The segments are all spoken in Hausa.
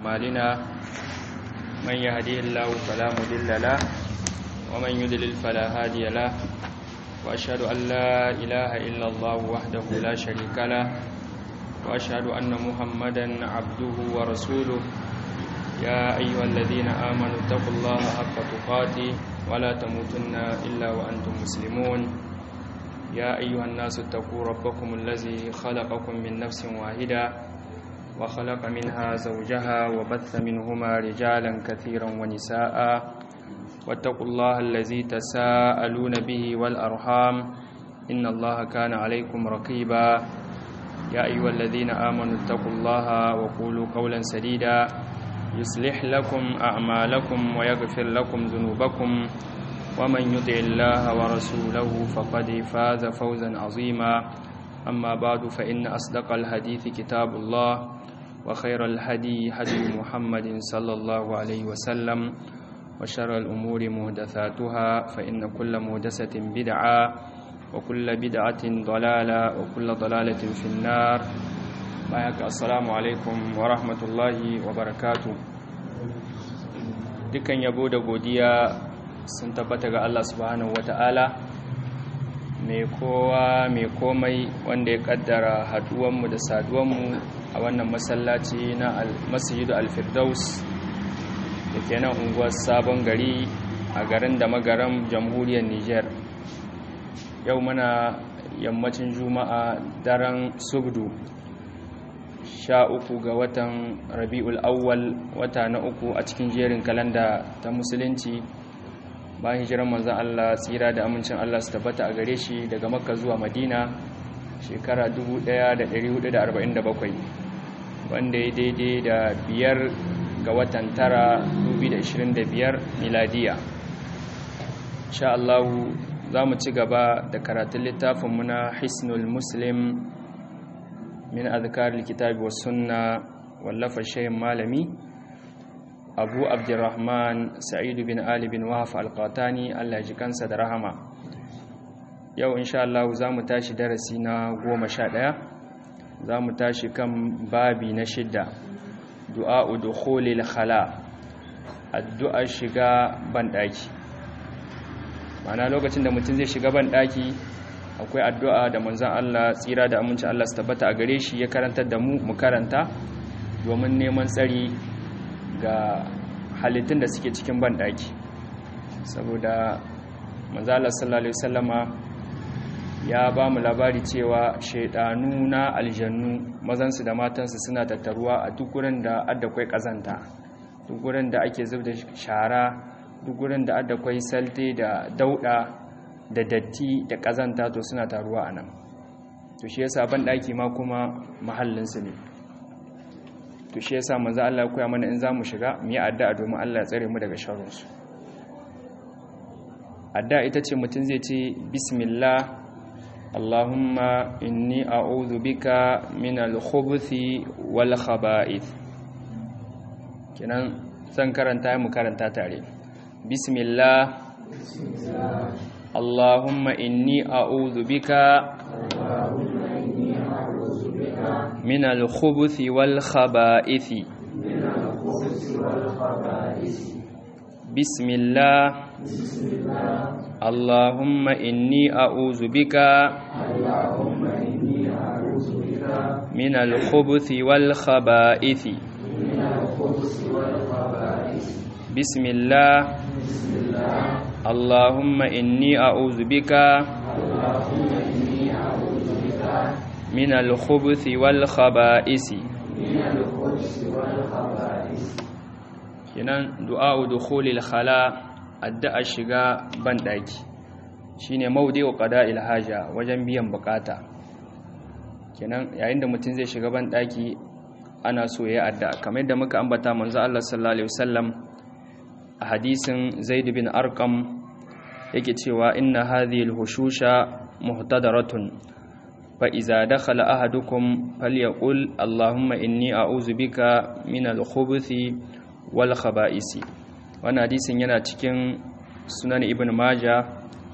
أعمالنا من يهديه الله فلا مضل له ومن يضلل فلا هادي له وأشهد أن لا إله إلا الله وحده لا شريك له وأشهد أن محمدا عبده ورسوله يا أيها الذين آمنوا اتقوا الله حق تقاته ولا تموتن إلا وأنتم مسلمون يا أيها الناس اتقوا ربكم الذي خلقكم من نفس واحدة وخلق منها زوجها وبث منهما رجالا كثيرا ونساء واتقوا الله الذي تساءلون به والأرحام إن الله كان عليكم رقيبا يا أيها الذين آمنوا اتقوا الله وقولوا قولا سديدا يصلح لكم أعمالكم ويغفر لكم ذنوبكم ومن يطع الله ورسوله فقد فاز فوزا عظيما أما بعد فإن أصدق الحديث كتاب الله وخير الهدي هدي محمد صلى الله عليه وسلم وشر الأمور مهدثاتها فإن كل مهدسة بدعة وكل بدعة ضلالة وكل ضلالة في النار بايك السلام عليكم ورحمة الله وبركاته dukan yabo da godiya sun tabbata ga Allah subhanahu wata'ala mai kowa mai komai wanda ya kaddara haduwanmu da saduwanmu a wannan masallaci na masjidu alfirdaus da ke nan unguwar sabon gari a garin da magaram jamhuriyar niger yau muna yammacin juma'a daren subdu sha uku ga watan rabi'ul awwal wata na uku a cikin jerin kalanda ta musulunci bayan hijirar manzan Allah tsira da amincin Allah su tabbata a gare shi daga makka zuwa madina shekara 1447 wanda ya daidai da biyar ga watan tara 2025 miladiya insha Allah za mu ci gaba da karatun littafinmu na hisnul muslim min azkaril kitabi was sunna wallafa shayin malami abu abdurrahman sa'idu bin ali bin wahaf alqatani Allah ji kansa da rahama yau insha Allah za mu tashi darasi na goma sha ɗaya za mu tashi kan babi na shidda du'a dukhulil khala addu'a shiga banɗaki ma'ana lokacin da mutum zai shiga banɗaki akwai addu'a da manzan Allah tsira da aminci Allah su tabbata a gare shi ya karantar da mu mu karanta domin neman tsari ga halittun da suke cikin banɗaki saboda manzan Allah sallallahu Alaihi wasallama ya ba mu labari cewa shaidanu na aljannu mazansu da matansu suna tattaruwa a duk gurin da addakwai ƙazanta duk gurin da ake zub da shara duk gurin da addakwai salte da dauɗa da datti da ƙazanta to suna taruwa a nan to shi yasa ban ɗaki ma kuma mahallinsu ne to shi yasa manzo Allah ya koya mana in za mu shiga mu yi addu'a domin Allah ya tsare mu daga sharrinsu addu'a ita ce mutum zai ce bismillah Allahumma inni a'udhu bika min al-khubuthi wal khaba'ith kenan zan karanta mu karanta tare bismillah اللهم إني أعوذ بك من الخبث والخبائث بسم الله اللهم إني أعوذ بك من الخبث والخبائث بسم الله اللهم إني أعوذ بك من الخبث والخبائث kenan du'a'u dukhulil khala addu'a shiga bandaki shine mawdi'u qada'il haja wajen biyan bukata kenan yayin da mutum zai shiga bandaki ana so yayi addu'a kamar yadda muka ambata manzo Allah sallallahu alaihi wasallam a hadisin Zaid bin Arqam yake cewa inna hadhihi al-hushusha muhtadaratun fa iza dakhala ahadukum falyaqul allahumma inni a'udhu bika min al-khubuthi wal khaba'isi wannan hadisin yana cikin sunan ibn majah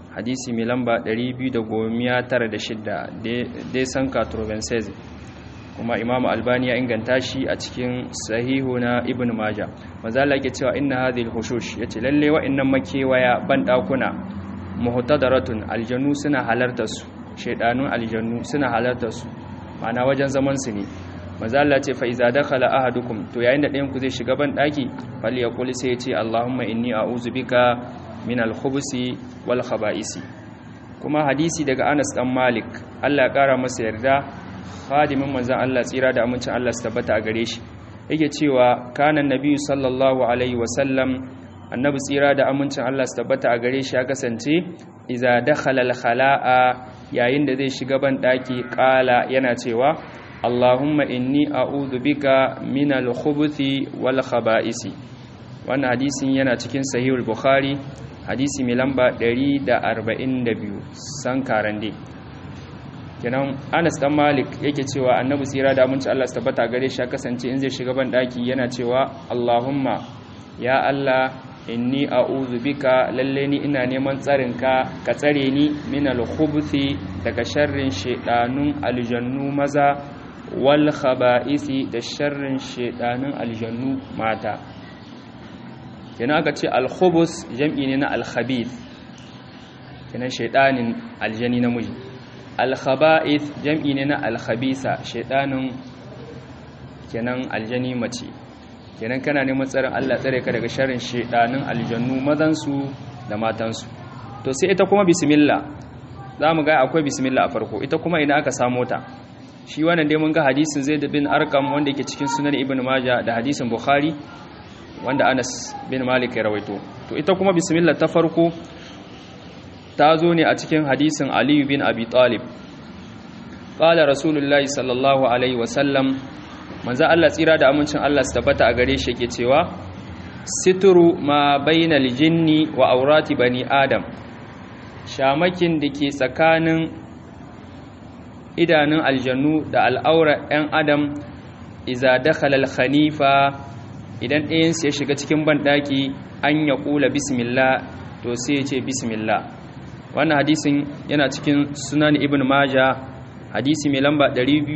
hadisi mai lamba 296 dai san 96 kuma imamu albani ya inganta shi a cikin sahihu na ibn maja mazala yake cewa inna hadhihi al-hushush yace lalle wa'annan makewaya ban dakuna muhtadaratun aljannu suna halartar su shaydanun aljannu suna halartar su ma'ana wajen zaman su ne mazala ce fa iza dakhala ahadukum to yayin da ɗayan ku zai shiga ban daki fal yaqul sai ya ce allahumma inni a'udhu bika min al-khubusi wal khaba'isi kuma hadisi daga Anas dan Malik Allah ya kara masa yarda khadimin manzon Allah tsira da amincin Allah su tabbata a gare shi yake cewa kana annabi sallallahu alaihi wasallam annabi tsira da amincin Allah su tabbata a gare shi ya kasance idza dakhala al-khala'a yayin da zai shiga ban daki qala yana cewa Allahumma inni a'udhu bika min al-khubuthi wal khaba'isi wannan hadisin yana cikin sahihul bukhari hadisi mai lamba 142 san karande kenan Anas dan Malik yake cewa Annabi tsira da aminci Allah su tabbata gare shi kasance in zai shiga ban daki yana cewa Allahumma ya Allah inni a'udhu bika lalle ni ina neman tsarinka ka tsare ni min al-khubuthi daga sharrin shedanun aljannu maza wal khaba'isi da sharrin shedanun aljannu mata kenan aka ce al-khubus jam'i ne na al-khabith kenan shedanin aljani namiji al-khaba'ith jam'i ne na al-khabisa shedanin kenan aljani mace kenan kana neman tsarin Allah tsare ka daga sharrin shedanin aljannu mazansu da matansu to sai ita kuma bismillah zamu ga akwai bismillah a farko ita kuma ina aka samu ta shi wannan dai mun ga hadisin Zaid bin Arqam wanda yake cikin sunan Ibn Majah da hadisin Bukhari wanda Anas bin Malik ya rawaito to ita kuma bismillah ta farko ta zo ne a cikin hadisin Ali bin Abi Talib qala rasulullahi sallallahu alaihi wasallam manzo Allah tsira da amincin Allah su tabbata a gare shi yake cewa situru ma bainal jinni wa aurati bani adam shamakin da ke tsakanin idanun aljannu da al'aura 'yan adam iza dakhala al-khanifa idan ɗayansu ya shiga cikin banɗaki an ya ƙula bismillah to sai ya ce bismillah wannan hadisin yana cikin sunan ibn maja hadisi mai lamba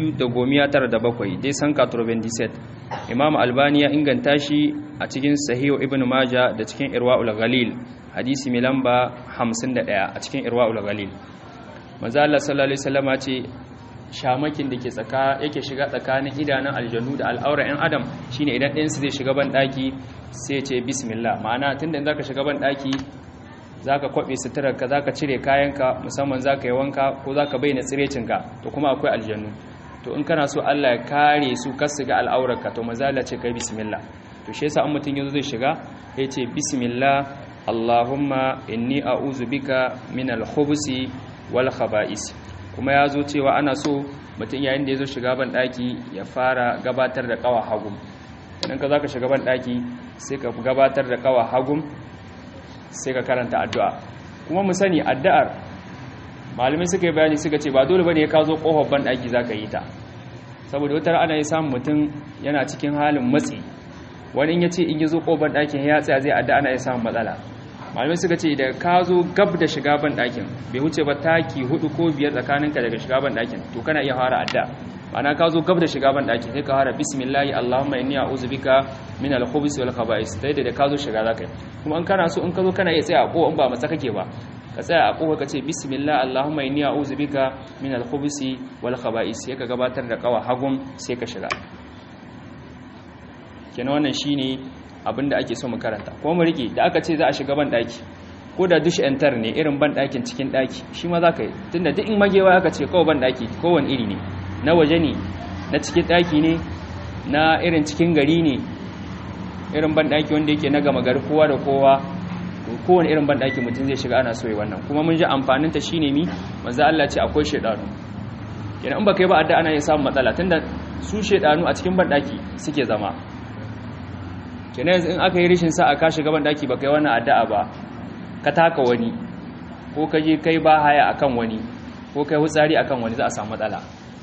297 dai san 97 imam albani ya inganta shi a cikin sahihu ibn maja da cikin irwa'ul ghalil hadisi mai lamba 51 a cikin irwa'ul ghalil manzo Allah sallallahu alaihi wasallama ce shamakin da ke tsaka yake shiga tsakanin idanun aljannu da al'aura 'yan adam shine idan ɗayansu zai shiga ban ɗaki sai ce bismillah ma'ana tunda zaka shiga ban ɗaki zaka kwabe suturarka zaka cire kayanka musamman zaka yi wanka ko zaka bayyana tsirecinka to kuma akwai aljannu to in kana so Allah ya kare su kar su ga al'aurarka to mazala ce kai bismillah to shi yasa an mutun yazo zai shiga ya ce bismillah Allahumma inni a'udhu bika min al-khubusi wal khaba'is kuma ya zo cewa ana so mutum yayin da ya zo shiga ban ɗaki ya fara gabatar da ƙawa hagum idan ka za ka shiga ban ɗaki sai ka gabatar da ƙawa hagum sai ka karanta addu'a kuma mu sani addu'ar malamai suka yi bayani suka ce ba dole ba ne ya ka zo ƙofar ban ɗaki za ka yi ta saboda wata ana yi samun mutum yana cikin halin matsi wani in ya ce in yi zo ƙofar ɗakin ya tsaya zai addu'a ana yi samun matsala malamai suka ce da ka zo gab da shiga ban ɗakin bai wuce ba taki hudu ko biyar tsakaninka daga shiga ban ɗakin to kana iya fara adda ma'ana ka zo gab da shiga ban ɗakin sai ka fara bismillahi allahumma inni a'udhu bika min al-khubuthi wal khaba'is dai da ka zo shiga zaka yi kuma in kana so in ka zo kana iya tsaya a ko in ba matsa kake ba ka tsaya a kofa ka ce bismillah allahumma inni a'udhu bika min al-khubuthi wal khaba'is sai ka gabatar da kawa hagum sai ka shiga kenan wannan shine abinda ake so mu karanta ko mu rike da aka ce za a shiga ban daki ko da dush enter ne irin ban dakin cikin daki shi ma za ka yi tunda duk in magewa aka ce kawai ban daki kowane iri ne na waje ne na cikin daki ne na irin cikin gari ne irin ban daki wanda yake na gama gari kowa da kowa kowane irin ban daki mutum zai shiga ana so yi wannan kuma mun ji amfanin ta shine mi manzo Allah ce akwai shedanu kenan in baka yi ba adda ana yin samun matsala tunda su shedanu a cikin ban daki suke zama kenan yanzu in aka yi rishin sa'a ka shiga ban daki baka yi wannan addu'a ba ka taka wani ko ka je kai ba haya akan wani ko kai hutsari akan wani za a samu matsala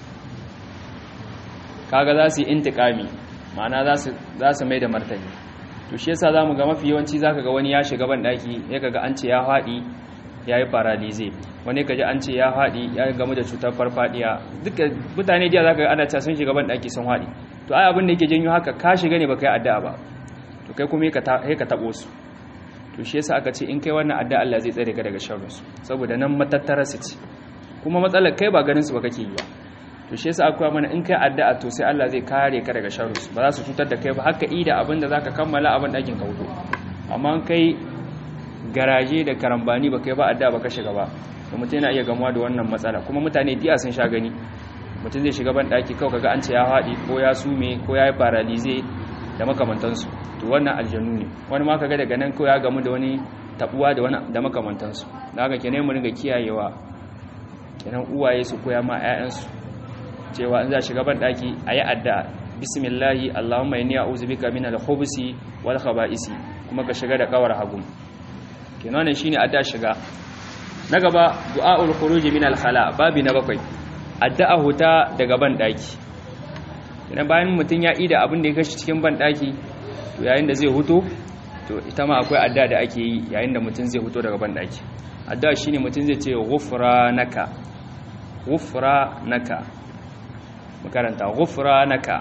kaga za su yi intikami ma'ana za su mai da martani to shi yasa zamu ga mafi yawanci zaka ga wani ya shiga ban daki ya kaga an ce ya fadi yayi paralize wani kaji an ce ya haɗi ya gamu da cutar farfadiya duka mutane jiya zaka ga ana ta sun shiga ban daki sun haɗi to ai abin da yake janyo haka ka shiga ne baka yi addu'a ba to kai kuma sai ka tabo su to shi yasa aka ce in kai wannan addu'a Allah zai tsare ka daga sharrin su saboda nan matattara su ce kuma matsalar kai ba ganin su ba kake yi ba to shi yasa akwai mana in kai addu'a to sai Allah zai kare ka daga sharrin su ba za su cutar da kai ba haka ida abin da zaka kammala abin dakin ka wuto amma kai garaje da karambani ba kai ba addu'a ba ka shiga ba to mutum yana iya gamuwa da wannan matsala kuma mutane diya sun sha gani mutum zai shiga ban daki kawai kaga an ce ya haɗi ko ya sume ko ya yi paralize da makamantansu to wannan aljanu ne wani ma kaga daga nan kawai ya gamu da wani tabuwa da wani da makamantansu da haka kenan mu ringa kiyayewa kenan uwaye su koya ma 'ya'yansu cewa in za shiga ban daki ayi addu'a bismillahi allahumma inni a'udhu bika min al-khubuthi wal khaba'isi kuma ka shiga da kawar hagu kenan ne shine addu'a shiga na gaba du'a'ul khuruj min al-khala babi na bakwai addu'a huta daga ban daki idan bayan mutun ya ida abin da ya kashi cikin ban daki to yayin da zai huto to ita ma akwai addu'a da ake yi yayin da mutun zai huto daga ban daki addu'a shine mutun zai ce ghufranaka ghufranaka makaranta ghufranaka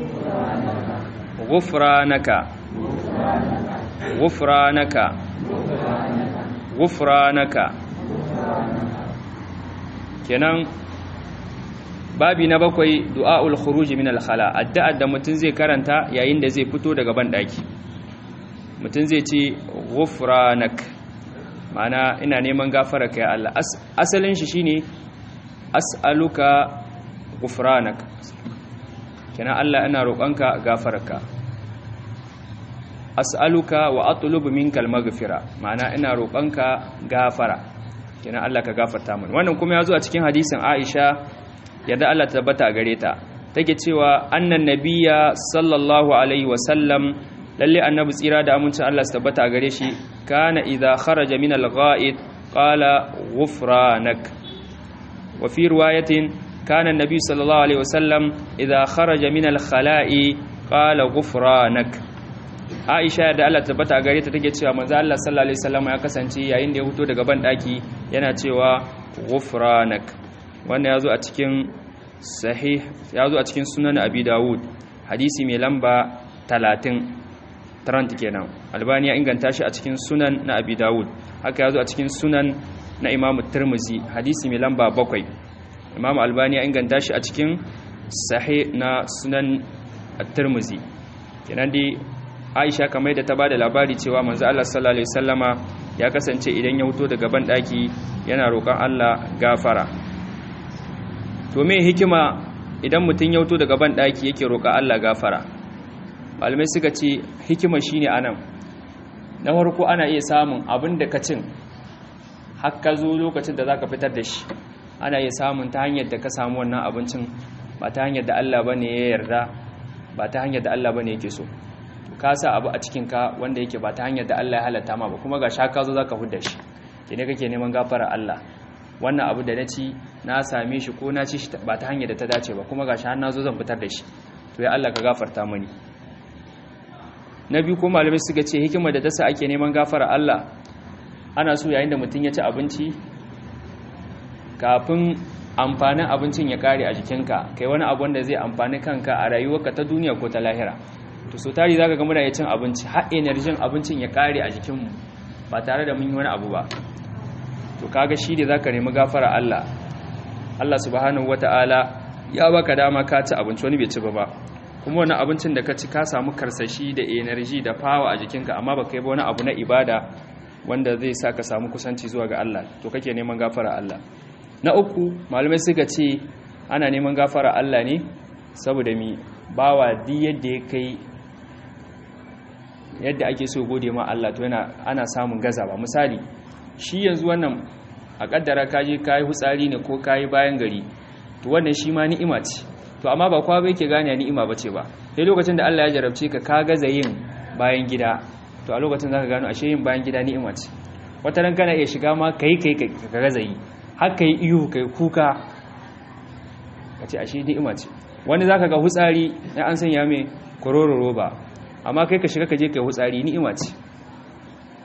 ghufranaka ghufranaka ghufranaka kenan babi na bakwai du'aul khuruj min al-khala addu'a da mutun zai karanta yayin da zai fito daga ban daki mutun zai ce ghufranak ma'ana ina neman gafara kai Allah asalin shi shine as'aluka ghufranak kenan Allah ina roƙonka gafararka as'aluka wa atlubu minka al-maghfira ma'ana ina roƙonka gafara kenan Allah ka gafarta mun wannan kuma yazo a cikin hadisin Aisha yadda Allah ta tabbata gare ta take cewa annan nabiyya sallallahu alaihi wa sallam lalle annabi tsira da amincin Allah su tabbata gare shi kana idza kharaja min al-gha'id qala ghufranak wa fi riwayatin kana an-nabi sallallahu alaihi wa sallam idza kharaja min al-khala'i qala ghufranak Aisha da Allah tabbata gare ta take cewa manzo Allah sallallahu alaihi wasallam ya kasance yayin da ya fito daga ban daki yana cewa ghufranak wannan yazo a cikin sahih yazo a cikin sunan Abi Dawud hadisi mai lamba 30 30 kenan Albani ya inganta shi a cikin sunan na Abi Dawud haka yazo a cikin sunan na Imam Tirmidhi hadisi mai lamba 7 Imam Albani ya inganta shi a cikin sahih na sunan At-Tirmidhi kenan dai aisha kamar da ta ba da labari cewa manzo Allah sallallahu alaihi wasallama ya kasance idan ya fito daga ban daki yana roƙon Allah gafara to me hikima idan mutum ya fito daga ban daki yake roƙon Allah gafara malamai suka ce hikima shine anan na farko ana iya samun abin da ka cin har ka zo lokacin da zaka fitar da shi ana iya samun ta hanyar da ka samu wannan abincin ba ta hanyar da Allah bane ya yarda ba ta hanyar da Allah bane yake so ka sa abu a cikinka wanda yake ba ta hanyar da Allah ya halatta ma ba kuma ga sha ka zo za ka hudda shi ke ne kake neman gafara Allah wannan abu da na ci na same shi ko na ci shi ba ta hanyar da ta dace ba kuma ga sha na zo zan fitar da shi to ya Allah ka gafarta mani na biyu ko malamai suka ce hikimar da ta sa ake neman gafara Allah ana so yayin da mutum ya ci abinci kafin amfanin abincin ya kare a jikinka kai wani abu wanda zai amfani kanka a rayuwarka ta duniya ko ta lahira to so tari zaka ga muna cin abinci har energy abincin ya kare a jikinmu ba tare da mun yi wani abu ba to kaga shi da zaka nemi gafara Allah Allah subhanahu wataala ya baka dama ka ci abinci wani bai ci ba ba kuma wani abincin da ka ci ka samu karsashi da energy da power a jikinka amma baka yi ba wani abu na ibada wanda zai sa ka samu kusanci zuwa ga Allah to kake neman gafara Allah na uku malamai suka ce ana neman gafara Allah ne saboda mi bawa di yadda ya kai yadda ake so gode ma Allah to yana ana samun gazawa misali shi yanzu wannan a kaddara kaje kai hutsari ne ko kai bayan gari to wannan shi ma ni'ima ce to amma ba kwa bai ke gane ni'ima bace ba sai lokacin da Allah ya jarabce ka ka gaza yin bayan gida to a lokacin zaka gano ashe yin bayan gida ni'ima ce wata ran kana iya shiga ma kai kai ka gaza yi har kai iyo kai kuka kace ashe ni'ima ce wani zaka ga hutsari ya an sanya mai kororo roba amma kai ka shiga ka je kai hutsari ni'ima ce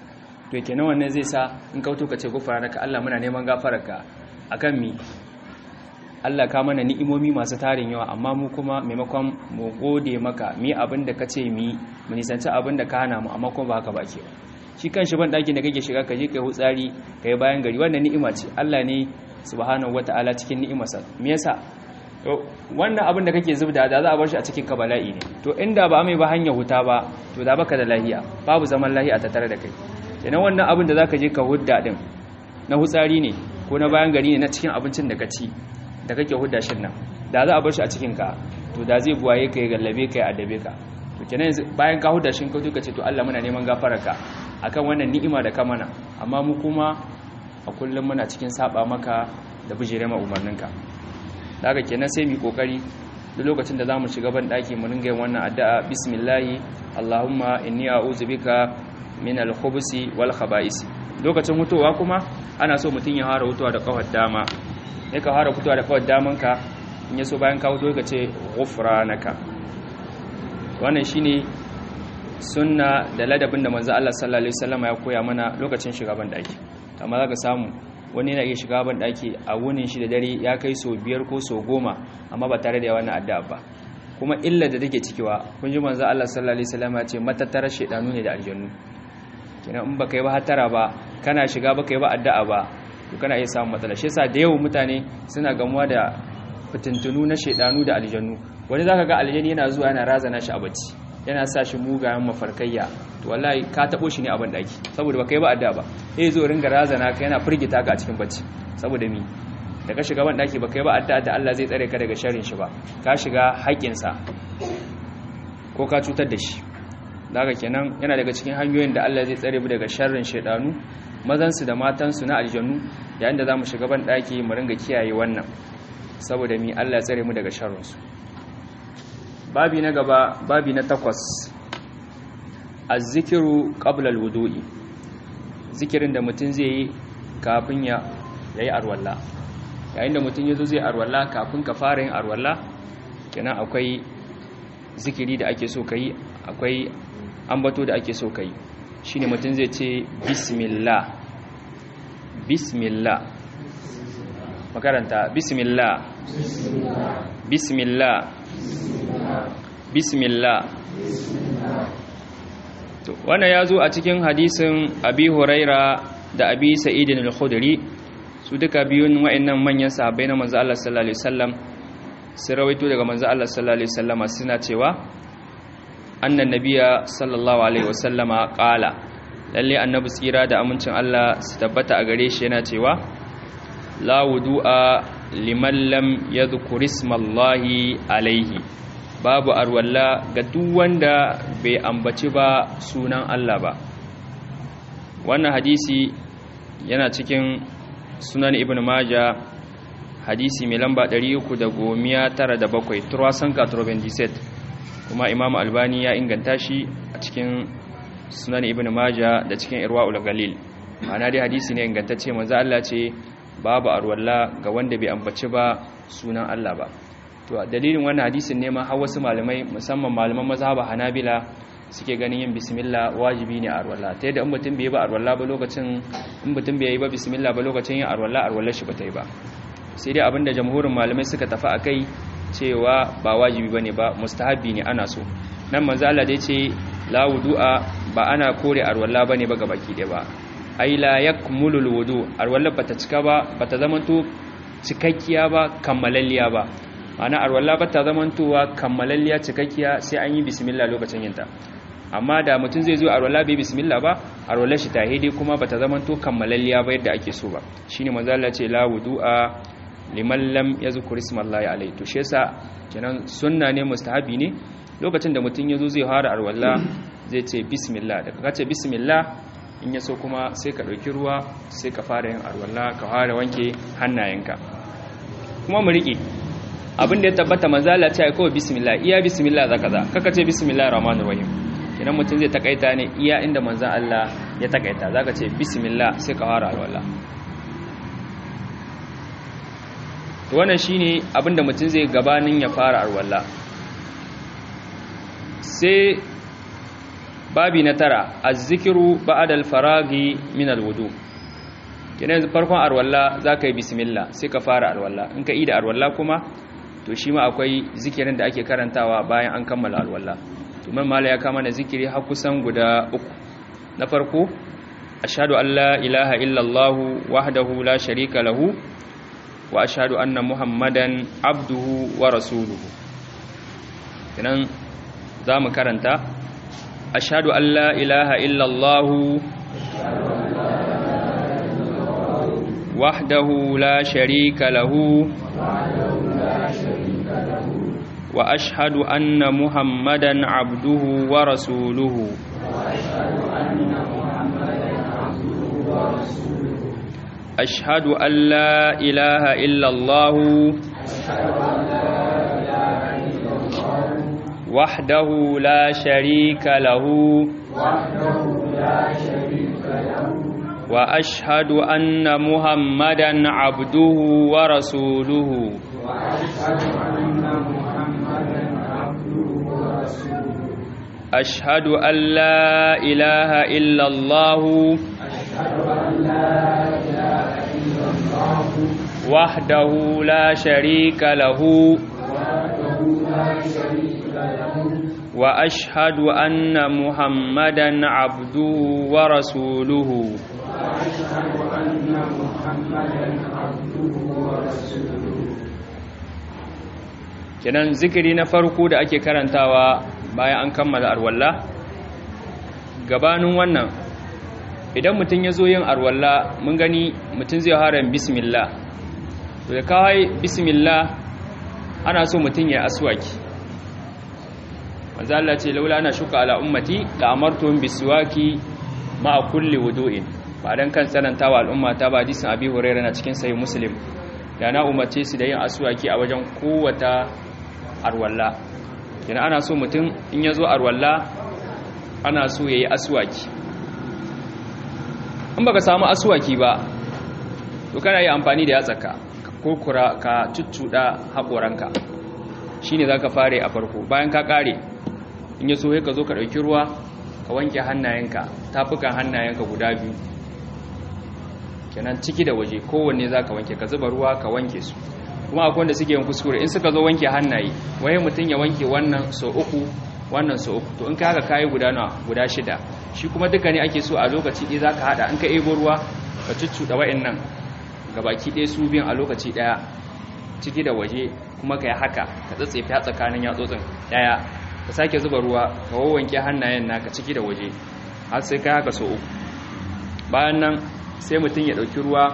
to kenan wannan zai sa in kauto ka ce gufranaka Allah muna neman gafararka akan mi Allah ka mana ni'imomi masu tarin yawa amma mu kuma maimakon mu gode maka mi abin da ka ce mi mu nisanci abin da ka hana mu amma kuma ba haka ba ke shi kan shi ban ɗakin da kake shiga ka je kai hutsari kai bayan gari wannan ni'ima ce Allah ne subhanahu wata'ala cikin ni'imarsa me yasa to wannan abin da kake zubda da za a bar shi a cikin ka bala'i ne to inda ba mai ba hanya huta ba to da baka da lahiya babu zaman lahiya tattare da kai kenan wannan abin da zaka je ka hudda din na hutsari ne ko na bayan gari ne na cikin abincin da ka ci da kake hudda shin nan da za a bar shi a cikin ka to da zai buwaye ka ya gallabe ka ya adabe ka to kenan bayan ka hudda shin ka to ka ce to Allah muna neman gafararka akan wannan ni'ima da ka mana amma mu kuma a kullum muna cikin saba maka da bijire ma umarninka daga kenan sai mu kokari duk lokacin da zamu shiga ban daki mu ringa yin wannan addu'a bismillahi allahumma inni a'udhu bika min al-khubusi wal khaba'is lokacin hutowa kuma ana so mutun ya fara hutowa da kafar dama ne ka fara hutowa da kafar damanka in yaso bayan ka huto ka ce ghufranaka wannan shine sunna da ladabin da manzo Allah sallallahu alaihi wasallam ya koya mana lokacin shiga ban daki amma zaka samu wani yana iya shiga ban daki a wunin shi da dare ya kai so biyar ko so goma amma ba tare da wannan addu'a ba kuma illa da take cikiwa kun ji manzo Allah sallallahu alaihi wasallam ya ce matattarar shedanu ne da aljannu kina in baka yi ba hatara ba kana shiga baka yi ba addu'a ba to kana iya samun matsala shi yasa da yawan mutane suna gamuwa da fitintunu na shedanu da aljannu wani zaka ga aljani yana zuwa yana razana shi a bacci yana sa shi mugayen mafarkayya to wallahi ka tabo shi ne a ban daki saboda baka yi ba adda ba eh zo ringa razana ka yana firgita ka a cikin bacci saboda mi da ka shiga ban daki baka yi ba adda da Allah zai tsare ka daga sharrin shi ba ka shiga haƙƙin sa ko ka cutar da shi daga kenan yana daga cikin hanyoyin da Allah zai tsare mu daga sharrin shedanu mazan su da matan su na aljannu yayin da zamu shiga ban daki mu ringa kiyaye wannan saboda mi Allah ya tsare mu daga sharrin su babi na gaba babi na takwas azzikiru qabla alwudu'i zikirin da mutum zai yi kafin ya yayi arwalla yayin da mutum yazo zai arwalla kafin ka fara yin arwalla kenan akwai zikiri da ake so kai akwai ambato da ake so kai shine mutum zai ce bismillah bismillah makaranta bismillah bismillah bismillah to wannan ya zo a cikin hadisin abi huraira da abi sa'idin al-khudri su duka biyun wa'annan manyan sahabbai na manzo Allah sallallahu alaihi wasallam sun rawaito daga manzo Allah sallallahu alaihi wasallama suna cewa annan nabiya sallallahu alaihi wasallama qala lalle annabi tsira da amincin Allah su tabbata a gare shi yana cewa la wudu'a liman lam yadhkur ismallahi alaihi babu arwalla ga duk wanda bai ambaci ba sunan Allah ba wannan hadisi yana cikin sunan ibn maja hadisi mai lamba 397 turasan katrobendiset kuma imam albani ya inganta shi a cikin sunan ibn maja da cikin irwa'ul galil ma'ana dai hadisi ne ingantacce manzo Allah ce babu arwalla ga wanda bai ambaci ba sunan Allah ba to dalilin wannan hadisin ne ma har wasu malamai musamman malaman mazhaba Hanabila suke ganin yin bismillah wajibi ne a arwalla ta yadda in mutum bai yi ba arwalla ba lokacin in mutum bai yi ba bismillah ba lokacin yin arwalla arwallar shi ba ta yi ba sai dai abinda jamhurin malamai suka tafi akai cewa ba wajibi bane ba mustahabi ne ana so nan manzo Allah da yace la wudu'a ba ana kore arwalla bane ba gabaki ɗaya ba ai la yakmulul wudu arwallar bata cika ba bata zamanto cikakkiya ba kammalalliya ba ana arwalla ba ta zamantowa kammalalliya cikakkiya sai an yi bismillah lokacin yinta amma da mutum zai zo arwalla bai bismillah ba arwallar shi ta hede kuma ba ta zamanto kammalalliya ba yadda ake so ba shine manzo Allah ce la wudu'a liman lam yazkur ismallahi alayhi to shi yasa kenan sunna ne mustahabi ne lokacin da mutum yazo zai fara arwalla zai ce bismillah da kace bismillah in yaso kuma sai ka dauki ruwa sai ka fara yin arwalla ka fara wanke hannayenka kuma mu rike abin da ya tabbata manzala ce kawai bismillah iya bismillah zaka za kaka ce bismillah rahmanir rahim idan mutum zai takaita ne iya inda manzan Allah ya takaita zaka ce bismillah sai ka fara alwala to wannan shine abin da mutum zai gabanin ya fara alwala sai babi na tara azzikiru ba'da al-faragi min al-wudu kenan farkon arwalla zaka yi bismillah sai ka fara arwalla in ka yi da arwalla kuma to shi ma akwai zikirin da ake karantawa bayan an kammala alwala to man mala ya kama na zikiri har kusan guda uku na farko ashhadu an la ilaha illallah wahdahu la sharika lahu wa ashhadu anna muhammadan abduhu wa rasuluhu kenan zamu karanta ashhadu an la ilaha illallah wahdahu la sharika lahu وأشهد أن محمدا عبده ورسوله أشهد أن لا إله إلا الله وحده لا شريك له وأشهد أن محمدا عبده ورسوله أشهد أن لا إله إلا الله وحده لا شريك له وأشهد أن محمدا عبده ورسوله kenan zikiri na farko da ake karantawa bayan an kammala arwalla gabanin wannan idan mutum ya zo yin arwalla mun gani mutum zai haram bismillah to da kawai bismillah ana so mutum ya aswaki manzo Allah ce laula ana shuka ala ummati la amartuhum biswaki ma kulli wudu'in ba dan kan tsanantawa al'umma ta ba hadisin abi hurairah na cikin sahih muslim da na umarce su da yin aswaki a wajen kowata arwalla yana ana so mutum in ya zo arwalla ana so ya yi aswaki in baka samu aswaki ba to kana yi amfani da yatsaka ka kurkura ka cuccuɗa haƙoranka shi ne za ka fare a farko bayan ka ƙare in ya so ka zo ka ɗauki ruwa ka wanke hannayenka tafukan hannayenka guda biyu kenan ciki da waje kowanne za ka wanke ka zuba ruwa ka wanke su kuma akwai wanda suke yin kuskure in suka zo wanke hannaye waye mutum ya wanke wannan so uku wannan so uku to in ka haka kayi guda nawa guda shida shi kuma duka ne ake so a lokaci ɗaya za ka haɗa in ka ebo ruwa ka cuccuɗa wa'annan gabaki ɗaya su biyan a lokaci ɗaya ciki da waje kuma ka yi haka ka tsatsefe a tsakanin yatsotsin ɗaya ka sake zuba ruwa ka wawanke hannayen naka ciki da waje har sai ka haka so uku bayan nan sai mutum ya ɗauki ruwa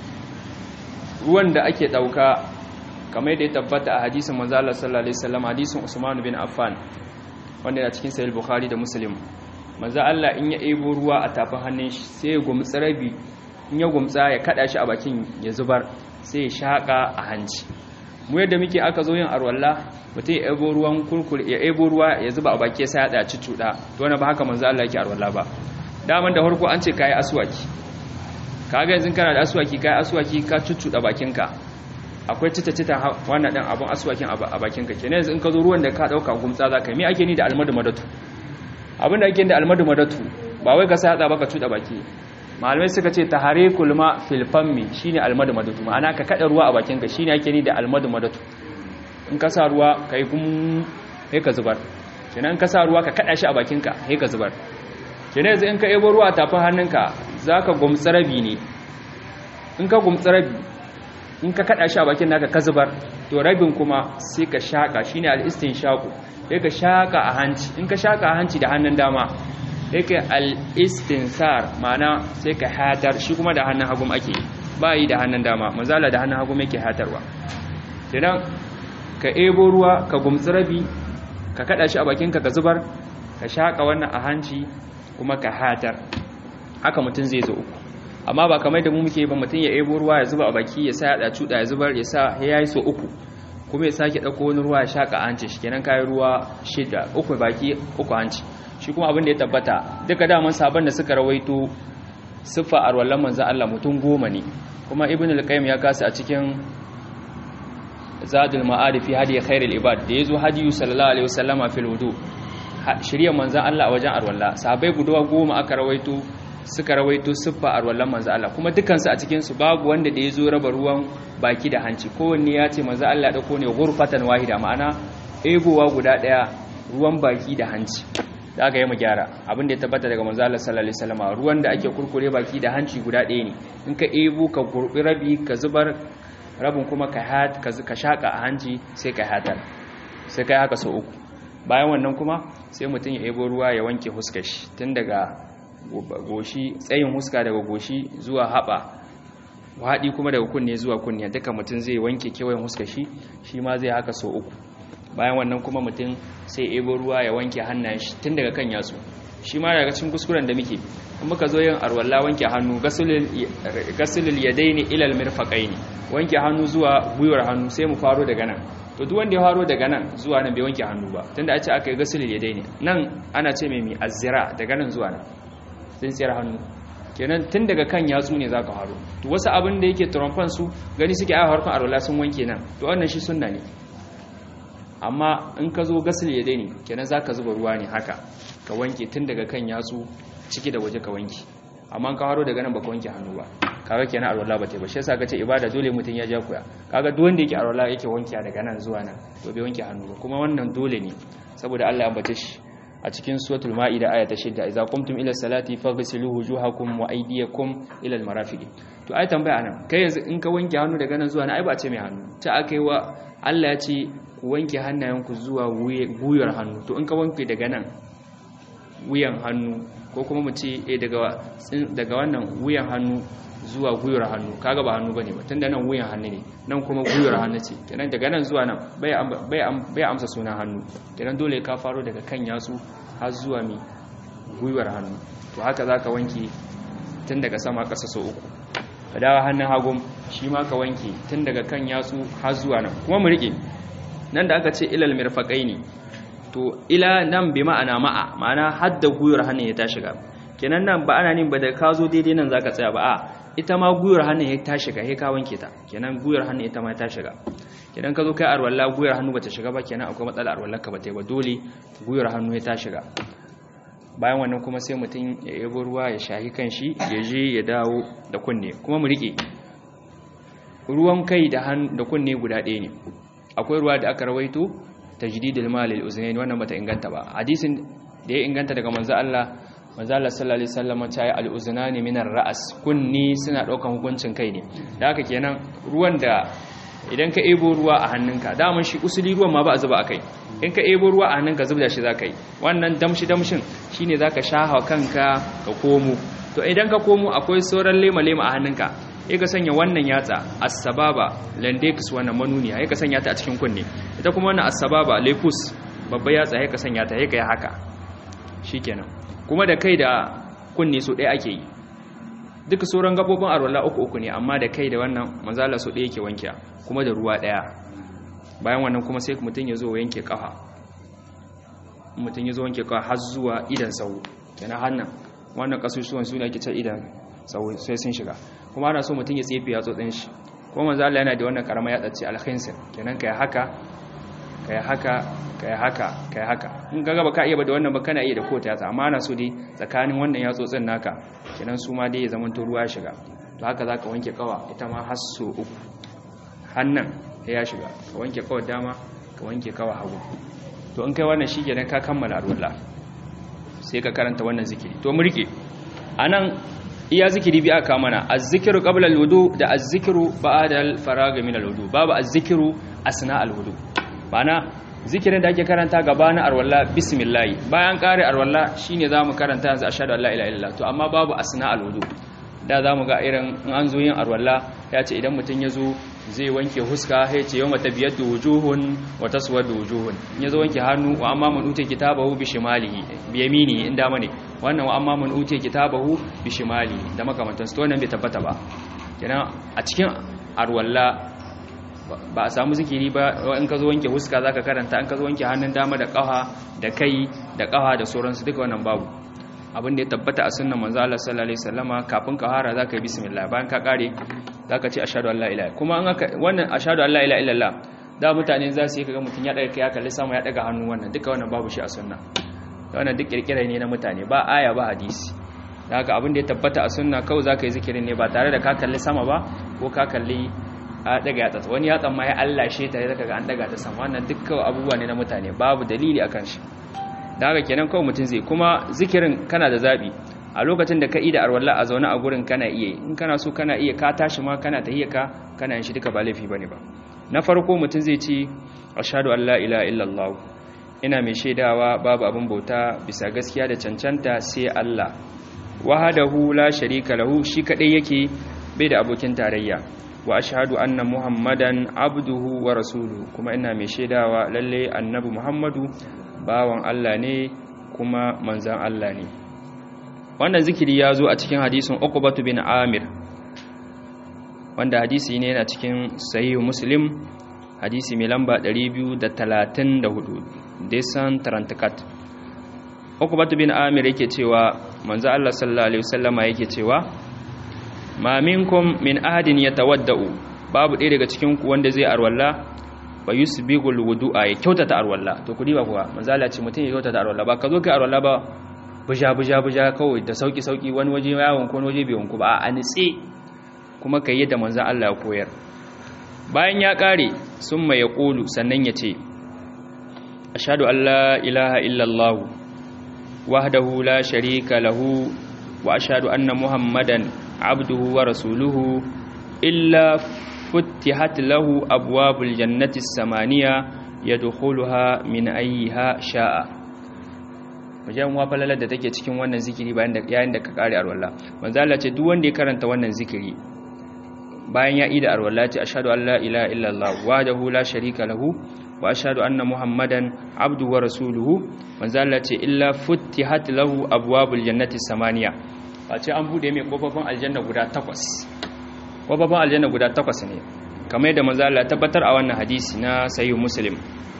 ruwan da ake ɗauka kamar da ya tabbata a hadisin manzala sallallahu alaihi wasallam hadisin Usman bin Affan wanda yana cikin sahih Bukhari da Muslim manzo Allah in ya ebo ruwa a tafin hannun shi sai ya gumtsa rabi in ya gumtsa ya kada shi a bakin ya zubar sai ya shaka a hanci mu yadda muke aka zo yin arwalla mutum ya ebo ruwan kurkur ya ebo ruwa ya zuba a baki sai ya da cucuda to wannan ba haka manzo Allah yake arwalla ba daman da farko an ce kai aswaki kaga yanzu kana da aswaki kai aswaki ka cucuda bakinka akwai cita-cita wannan ɗan abin aswakin a bakinka kenan yanzu in ka zo ruwan da ka ɗauka gumtsa za ka yi me ake ni da almadu madatu abin da ake da almadu madatu ba wai ka sa hatsa ba ka cuɗa baki malamai suka ce tahare kulma filfammi shine almadu madatu ma'ana ka kaɗa ruwa a bakinka shine ake ni da almadu madatu in ka sa ruwa ka yi gum sai ka zubar kenan in ka sa ruwa ka kaɗa shi a bakinka sai ka zubar kenan yanzu in ka ebo ruwa a tafin hannunka za ka gumtsa rabi ne in ka gumtsa rabi in ka kada shi a bakin naka ka zubar to rabin kuma sai ka shaka shine al-istinshaku sai ka shaka a hanci in ka shaka a hanci da hannun dama sai ka al-istinsar ma'ana sai ka hatar shi kuma da hannun hagu ake ba yi da hannun dama mazala da hannun hagu yake hatarwa idan ka ebo ruwa ka gumtsi rabi ka kada shi a bakinka ka zubar ka shaka wannan a hanci kuma ka hatar haka mutum zai zo uku amma ba kamar da mu muke ba mutum ya ebo ruwa ya zuba a baki ya sa ya da cuda ya zubar ya sa ya yi so uku kuma ya sake dauko wani ruwa ya shaka hanci shi kenan kai ruwa shida uku baki uku hanci shi kuma abin da ya tabbata duka daman sabon da suka rawaito siffa arwallan manzo Allah mutum goma ne kuma ibn al-qayyim ya kasa a cikin zadul ma'arif fi hadi khairul ibad da yazo hadiyu sallallahu alaihi wasallama fil wudu shirya manzan Allah a wajen arwalla sahabbai guda goma aka rawaito suka rawaito siffa arwallan manzan Allah kuma dukansu a cikin su babu wanda da ya zo raba ruwan baki da hanci kowanne ya ce manzan Allah da ne gurfatan wahida ma'ana egowa guda daya ruwan baki da hanci da aka yi mu gyara abin da ya tabbata daga manzan Allah sallallahu alaihi wasallam ruwan da ake kurkure baki da hanci guda ɗaya ne in ka ebo ka gurbi rabi ka zubar rabin kuma ka hat ka shaka a hanci sai ka hatar sai kai haka sau uku bayan wannan kuma sai mutum ya ebo ruwa ya wanke huskar shi tun daga goshi tsayin huska daga goshi zuwa haɓa haɗi kuma daga kunne zuwa kunne duka mutum zai wanke kewayen huskar shi shi ma zai haka sau uku bayan wannan kuma mutum sai ebo ruwa ya wanke hannayen shi tun daga kan yatsu shi ma daga cikin kuskuren da muke in muka zo yin arwalla wanke hannu gasulul yadaini ilal mirfaqaini wanke hannu zuwa gwiwar hannu sai mu faro daga nan to duk wanda ya faro daga nan zuwa nan bai wanke hannu ba tunda a ce aka yi gasulul yadaini nan ana ce mai mi azzira daga nan zuwa nan tsintsiyar hannu kenan tun daga kan yatsu ne zaka faro to wasu abin da yake trompan su gani suke a harkar arwalla sun wanke nan to wannan shi sunna ne amma in ka zo gasul yadaini kenan zaka zuba ruwa ne haka ka wanke tun daga kan yatsu ciki da waje ka wanke amma ka haro daga nan baka wanke hannu ba kaga kenan alwala ba ta ba shi yasa kace ibada dole mutun ya ja koya kaga duk wanda yake alwala yake wanke daga nan zuwa nan to bai wanke hannu ba kuma wannan dole ne saboda Allah ya ambace shi a cikin suratul maida aya ta 6 idza qumtum ila salati faghsilu wujuhakum wa aydiyakum ila almarafiq to ai tambaya anan kai yanzu in ka wanke hannu daga nan zuwa nan ai ba ce mai hannu ta akai wa Allah ya ce ku wanke hannayenku zuwa guyar hannu to in ka wanke daga nan wuyan hannu ko kuma mu ce daga wannan wuyan hannu zuwa guyar hannu kaga ba hannu bane ba tunda nan wuyan hannu ne nan kuma guyar hannu ce kenan daga nan zuwa nan bai amsa sunan hannu kenan dole ka faro daga kan yatsu har zuwa mi guyar hannu to haka zaka wanke tun daga sama ƙasa so uku ka dawo hannun hagun shi ma ka wanke tun daga kan yatsu har zuwa nan kuma mu rike nan da aka ce ilal mirfaqaini to ila nan bi ma'ana ma'a ma'ana hadda guyar hannun ya ta shiga kenan nan ba ana nin ba da ka zo daidai nan zaka tsaya ba a ita ma guyar hannun ya ta shiga sai ka wanke ta kenan guyar hannun ita ma ta shiga kenan ka zo kai arwalla guyar hannu bata shiga ba kenan akwai matsala arwallar ka bata yi ba dole guyar hannu ya ta shiga bayan wannan kuma sai mutum ya yabo ruwa ya shahi kan shi ya je ya dawo da kunne kuma mu rike ruwan kai da da kunne guda ɗaya ne akwai ruwa da aka rawaito tajdidul mal lil uznayn wannan bata inganta ba hadisin da ya inganta daga manzo Allah manzo Allah sallallahu alaihi wasallam ta yi al uznani minar ra'as kunni suna daukan hukuncin kai ne da haka kenan ruwan da idan ka ebo ruwa a hannunka daman shi usuli ruwan ma ba a zuba akai in ka ebo ruwa a hannunka zubda shi zaka yi wannan damshi damshin shine zaka shaha kanka ka komo to idan ka komo akwai sauran lema lema a hannunka ya ka sanya wannan yatsa as-sababa landex wannan manuniya ya ka sanya ta a cikin kunne ita kuma wannan as-sababa lepus babba yatsa ya ka sanya ta ya ka yi haka shikenan kuma da kai da kunne so ɗaya ake yi duka sauran gabobin arwala uku uku ne amma da kai da wannan manzala so ɗaya yake wanke kuma da ruwa ɗaya bayan wannan kuma sai mutum ya zo yanke kafa mutum ya zo wanke kafa har zuwa idan sau kenan hannan wannan kasusuwan su ne ake ce idan sau sai sun shiga kuma ana so mutum ya tsefe yatsotsin shi kuma manzo Allah yana da wannan karama yatsa ce al-khinsir kenan kai haka kai haka kai haka kai haka in ga ba ka iya ba da wannan ba kana iya da kota yatsa amma ana so dai tsakanin wannan yatsotsin naka kenan su ma dai ya zama to ruwa shiga to haka zaka wanke kawa ita ma har so uku hannan ya shiga ka wanke kawar dama ka wanke kawa hagu to in kai wannan shi kenan ka kammala arwala sai ka karanta wannan zikiri to mu rike anan iya zikiri bi aka mana az-zikru qabla al-wudu da az-zikru ba'da al-farag min al-wudu babu az-zikru asna al-wudu bana zikirin da ake karanta gaba na arwalla bismillah bayan kare arwalla shine zamu karanta yanzu ashhadu an la ilaha illallah to amma babu asna al-wudu da zamu ga irin in an zo yin arwalla ya ce idan mutun ya zo zai wanke huska ya ce yawma tabiyatu wujuhun wa taswadu wujuhun in ya zo wanke hannu wa amma man uti kitabahu bi shimalihi bi yamini in dama ne wannan wa amma man uti kitabahu bi shimali da makamantan su to wannan bai tabbata ba kenan a cikin arwalla ba a samu zikiri ba in ka zo wanke huska zaka karanta in ka zo wanke hannun dama da kafa da kai da kafa da sauransu duka wannan babu abin da ya tabbata a sunnan manzo Allah sallallahu alaihi wasallama kafin ka fara zaka yi bismillah bayan ka kare zaka ce ashhadu an la ilaha kuma an aka wannan ashhadu an la ilaha illallah da mutane za su yi kaga mutun ya daga kai ya kalli sama ya daga hannu wannan duka wannan babu shi a sunna wannan duk kirkira ne na mutane ba aya ba hadisi da haka abin da ya tabbata a sunna kawai zaka yi zikirin ne ba tare da ka kalli sama ba ko ka kalli a daga yatsa wani yatsan ma ya Allah shi ta zaka ga an daga ta sama wannan dukkan abubuwa ne na mutane babu dalili akan shi da haka kenan kawai mutum zai kuma zikirin kana da zabi a lokacin da ka yi da arwalla a zaune a gurin kana iya in kana so kana iya ka tashi ma kana tahiyya ka kana yin shi duka ba laifi bane ba na farko mutum zai ce ashhadu an la ilaha illallah ina mai shaidawa babu abin bauta bisa gaskiya da cancanta sai Allah wahadahu la sharika lahu shi kadai yake bai da abokin tarayya wa ashhadu anna muhammadan abduhu wa rasuluhu kuma ina mai shaidawa lalle annabi muhammadu bawan Allah ne kuma manzan Allah ne wannan zikiri ya zo a cikin hadisin uqbatu bin amir wanda hadisi ne yana cikin sahihu muslim hadisi mai lamba 234 desan tarantakat uqbatu bin amir yake cewa manzo Allah sallallahu alaihi wasallama yake cewa ma minkum min ahadin yatawaddau babu ɗaya daga cikin ku wanda zai arwalla fa yusbigul wudu'a ya kyautata arwalla to kudi ba kuwa manzo Allah ce mutum ya kyautata arwalla ba ka zo kai arwalla ba buja buja buja kawai da sauki sauki wani waje yawon ko wani waje bai wanku ba a nitse kuma kai yadda manzo Allah ya koyar bayan ya kare summa ya qulu sannan ya ce ashhadu an la ilaha illallah wahdahu la sharika lahu wa ashhadu anna muhammadan abduhu wa rasuluhu illa futtihat lahu abwabul jannati samaniya yadkhuluha min ayyiha sha'a wajen wa falalar da take cikin wannan zikiri bayan da yayin da ka kare arwalla manzo Allah ce duk wanda ya karanta wannan zikiri bayan ya ida arwalla ce ashhadu an la ilaha illallah wahdahu la sharika lahu wa ashhadu anna muhammadan abduhu wa rasuluhu manzo Allah ce illa futtihat lahu abwabul jannati samaniya ce an bude mai kofofin aljanna guda takwas kofofin aljanna guda takwas ne kamar yadda manzo Allah tabbatar a wannan hadisi na sahih muslim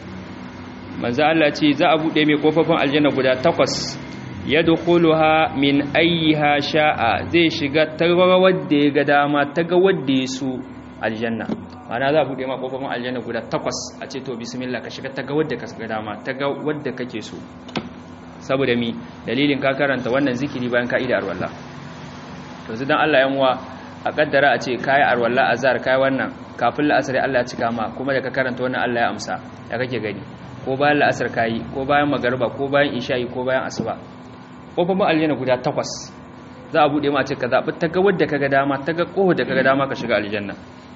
manzo Allah ce za a bude mai kofofin aljanna guda takwas yadkhuluha min ayyiha sha'a zai shiga ta wadda ya ga dama ta ga wadda ya so aljanna ana za a bude ma kofofin aljanna guda takwas a ce to bismillah ka shiga ta ga wadda ka ga dama ta ga wadda kake so saboda mi dalilin ka karanta wannan zikiri bayan ka ida arwalla to zidan Allah yanwa a kaddara a ce kai arwalla azhar kai wannan kafin la'asar Allah ya cika ma kuma da ka karanta wannan Allah ya amsa ya kake gani ko bayan la'asar kai ko bayan magariba ko bayan isha'i ko bayan asuba kofofin aljanna guda takwas za a bude ma ce ka zabi ta ga wadda kaga dama ta ga koho da kaga dama ka shiga aljanna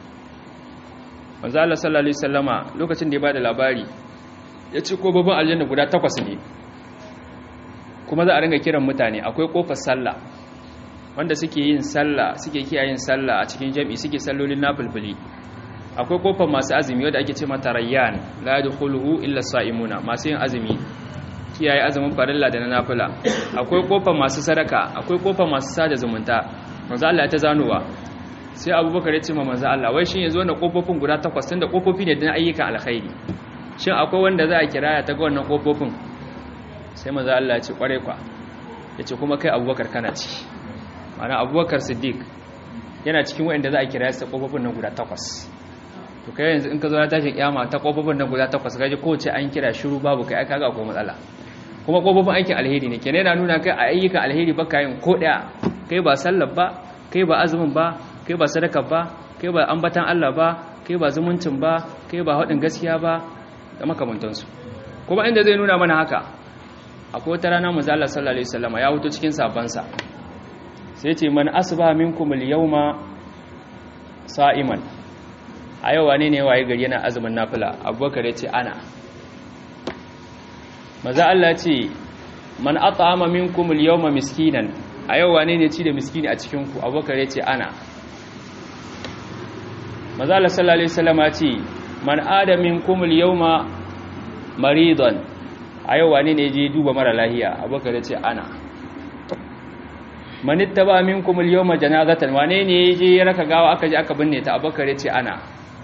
manzo Allah sallallahu alaihi wasallama lokacin da ya bada labari ya ce kofofin aljanna guda takwas ne kuma za a ringa kiran mutane akwai kofar sallah wanda suke yin sallah suke kiyayen sallah a cikin jami'i suke sallolin nafilfili akwai kofar masu azumi wadda ake ce mata rayyan la yadkhuluhu illa sa'imuna masu yin azumi kiyaye azumin farilla da na nafila akwai kofar masu sadaka akwai kofar masu sada zumunta manzo Allah ya ta zanowa sai Abubakar ya ce ma manzo Allah wai shin yanzu wannan kofofin guda takwas tunda kofofi ne da ayyukan alkhairi shin akwai wanda za a kiraya ta ga wannan kofofin sai maza Allah ce kware kwa ya ce kuma kai abubakar kana ci mana abubakar siddiq yana cikin wa'anda za a kira ta kofofin nan guda takwas to kai yanzu in ka zo na tashin kiyama ta kofofin nan guda takwas gaji kowace an kira shiru babu kai aka ga akwai matsala kuma kofofin aikin alheri ne kenan yana nuna kai a ayyukan alheri ba ka yin ko daya kai ba sallar ba kai ba azumin ba kai ba sadaka ba kai ba ambatan Allah ba kai ba zumuncin ba kai ba haɗin gaskiya ba da makamantansu kuma inda zai nuna mana haka akwai wata rana manzo Allah sallallahu alaihi wasallam ya wuto cikin sabansa sai ce man asba minkum al-yawma sa'iman a yau wane ne waye gari yana azumin nafila abubakar ya ce ana manzo Allah ce man at'ama minkum al-yawma miskinan a yau wane ne ci da miskini a cikin ku abubakar ya ce ana manzo Allah sallallahu alaihi wasallam ya ce man ada minkum al-yawma maridan a yau wane ne je duba mara lahiya abubakar ya ce ana manitta ba min kumul yau ma janazatan wane ne je ya raka gawa aka je aka binne ta abubakar ya ce ana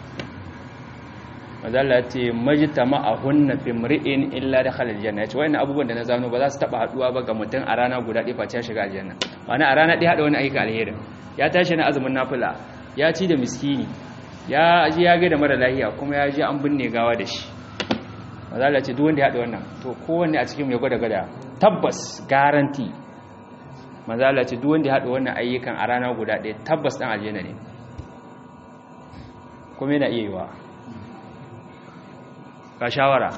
mazala ya ce majita ma'ahunna fi mri'in illa da khalal janna ya ce wani abubuwan da na zano ba za su taba haduwa ba ga mutum a rana guda ɗaya face shiga aljanna wani a rana ɗaya haɗa wani aika alherin ya tashi na azumin nafila ya ci da miskini ya ji ya ga da mara lahiya kuma ya ji an binne gawa da shi mazala ce duk wanda ya haɗa wannan to kowanne a cikin ya gwada gada tabbas garanti manzo Allah ce duk wanda ya hada wannan ayyukan a rana guda ɗaya tabbas dan aljanna ne kuma yana iya yiwa ka shawara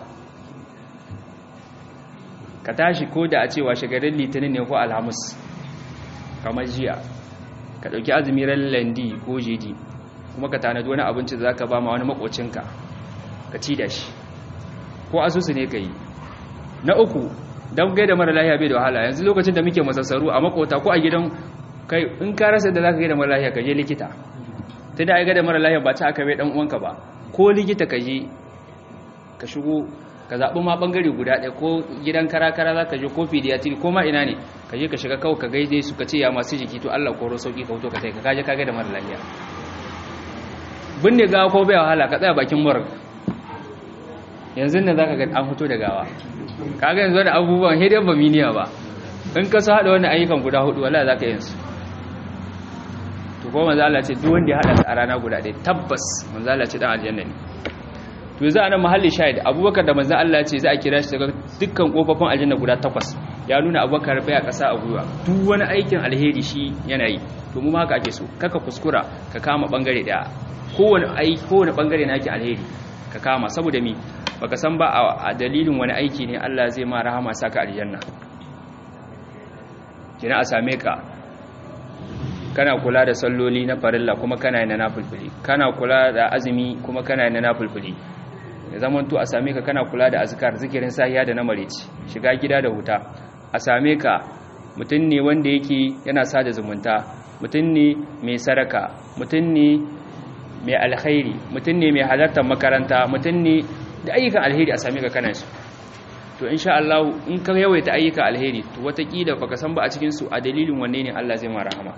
ka tashi ko da a cewa shagarin litinin ne ko alhamis kamar jiya ka ɗauki azumi ran landi ko jidi kuma ka tanadi wani abinci da za ka ba ma wani makocinka ka ci da shi ko asusu ne ka yi na uku don gaida mara lahiya bai da wahala yanzu lokacin da muke masassaru a makota ko a gidan kai in ka rasa da za ka gaida mara lahiya ka je likita ta da ai gaida mara lahiya ba ta aka bai dan uwanka ba ko likita ka je ka shigo ka zaɓi ma ɓangare guda ɗaya ko gidan kara-kara za ka je ko pediatri ko ma ina ne ka je ka shiga kawai ka gaide su ka ce ya masu jiki to Allah koro sauki ka wuto ka sai ka kaje ka gaida mara lahiya binne gawa ko bai wahala ka tsaya bakin murg yanzu ne za ka ga an fito da gawa kaga yanzu wani abubuwan hidden ba miniya ba in ka sa haɗa wani ayyukan guda hudu wala za ka yin su to ko manzo Allah ce duk wanda ya haɗa a rana guda ɗaya tabbas manzo Allah ce dan aljanna ne to za a nan mahalli shahid abubakar da manzo Allah ce za a kira shi daga dukkan kofofin aljanna guda takwas ya nuna abubakar bai a ƙasa a gwiwa duk wani aikin alheri shi yana yi to mu haka ake so kaka kuskura ka kama bangare daya kowane aiki kowane bangare na aikin alheri ka kama saboda mi baka san ba a dalilin wani aiki ne Allah zai ma rahama saka aljanna kina a same ka kana kula da salloli na farilla kuma kana yin na nafilfili kana kula da azumi kuma kana yin na nafilfili ya zaman to a same ka kana kula da azkar zikirin sahiya da na marici shiga gida da huta a same ka mutum ne wanda yake yana sada zumunta mutum ne mai saraka mutum ne mai alkhairi mutum ne mai halartar makaranta mutum ne da ayyukan alheri a same ka kana su to insha Allah in ka yawaita ayyukan alheri to watakila baka san ba a cikin su a dalilin wanne ne Allah zai ma rahama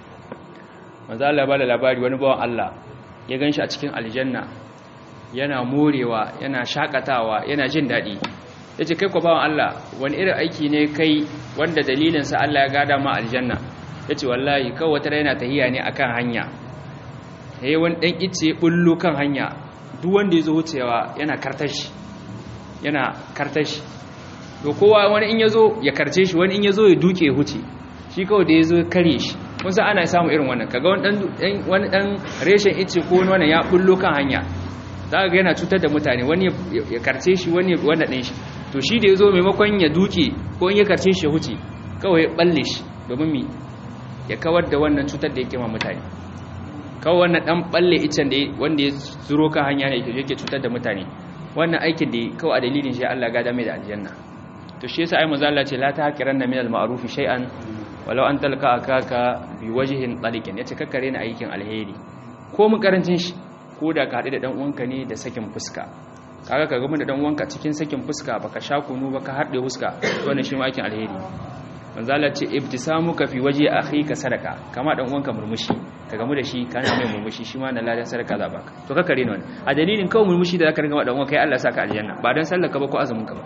manzo Allah ba da labari wani bawan Allah ya ganshi a cikin aljanna yana morewa yana shakatawa yana jin daɗi ya ce kai kwa bawan Allah wani irin aiki ne kai wanda dalilinsa Allah ya gada ma aljanna ya ce wallahi kawai wata yana tahiya ne a kan hanya ya yi wani ɗan ice ɓullo kan hanya duk wanda ya zo wucewa yana kartashi yana kartashi to kowa wani in ya zo ya karce shi wani in ya zo ya duke ya huce shi kawai da ya zo kare shi kun san ana samun irin wannan kaga wani ɗan reshen ice ko wani wannan ya ɓullo kan hanya za ga yana cutar da mutane wani ya karce shi wani wanda ɗin shi to shi da ya zo maimakon ya duke ko in ya karce shi ya huce kawai ya balle shi domin mi ya kawar da wannan cutar da yake ma mutane kawai wannan ɗan balle icen da wanda ya zuro kan hanya ne yake cutar da mutane wannan aikin da kawai a dalilin shi Allah gada mai da aljanna to shi yasa ai manzo Allah ce la tahqiranna min al-ma'ruf shay'an walau an talqa akaka bi wajhin taliqin yace kakkare ni aikin alheri ko mun karancin shi ko da ka haɗu da ɗan uwanka ne da sakin fuska kaga ka gama da ɗan uwanka cikin sakin fuska baka sha kunu ba ka harɗe fuska wannan shi ma aikin alheri manzala ce ibtisamuka fi waje akhika sadaka kama ɗan uwanka murmushi ka gamu da shi kana mai murmushi shi ma na ladan sadaka za baka to ka kare wannan a dalilin kawai murmushi da zaka ringa ma ɗan uwanka kai Allah saka aljanna ba dan sallar ka ba ko azumin ka ba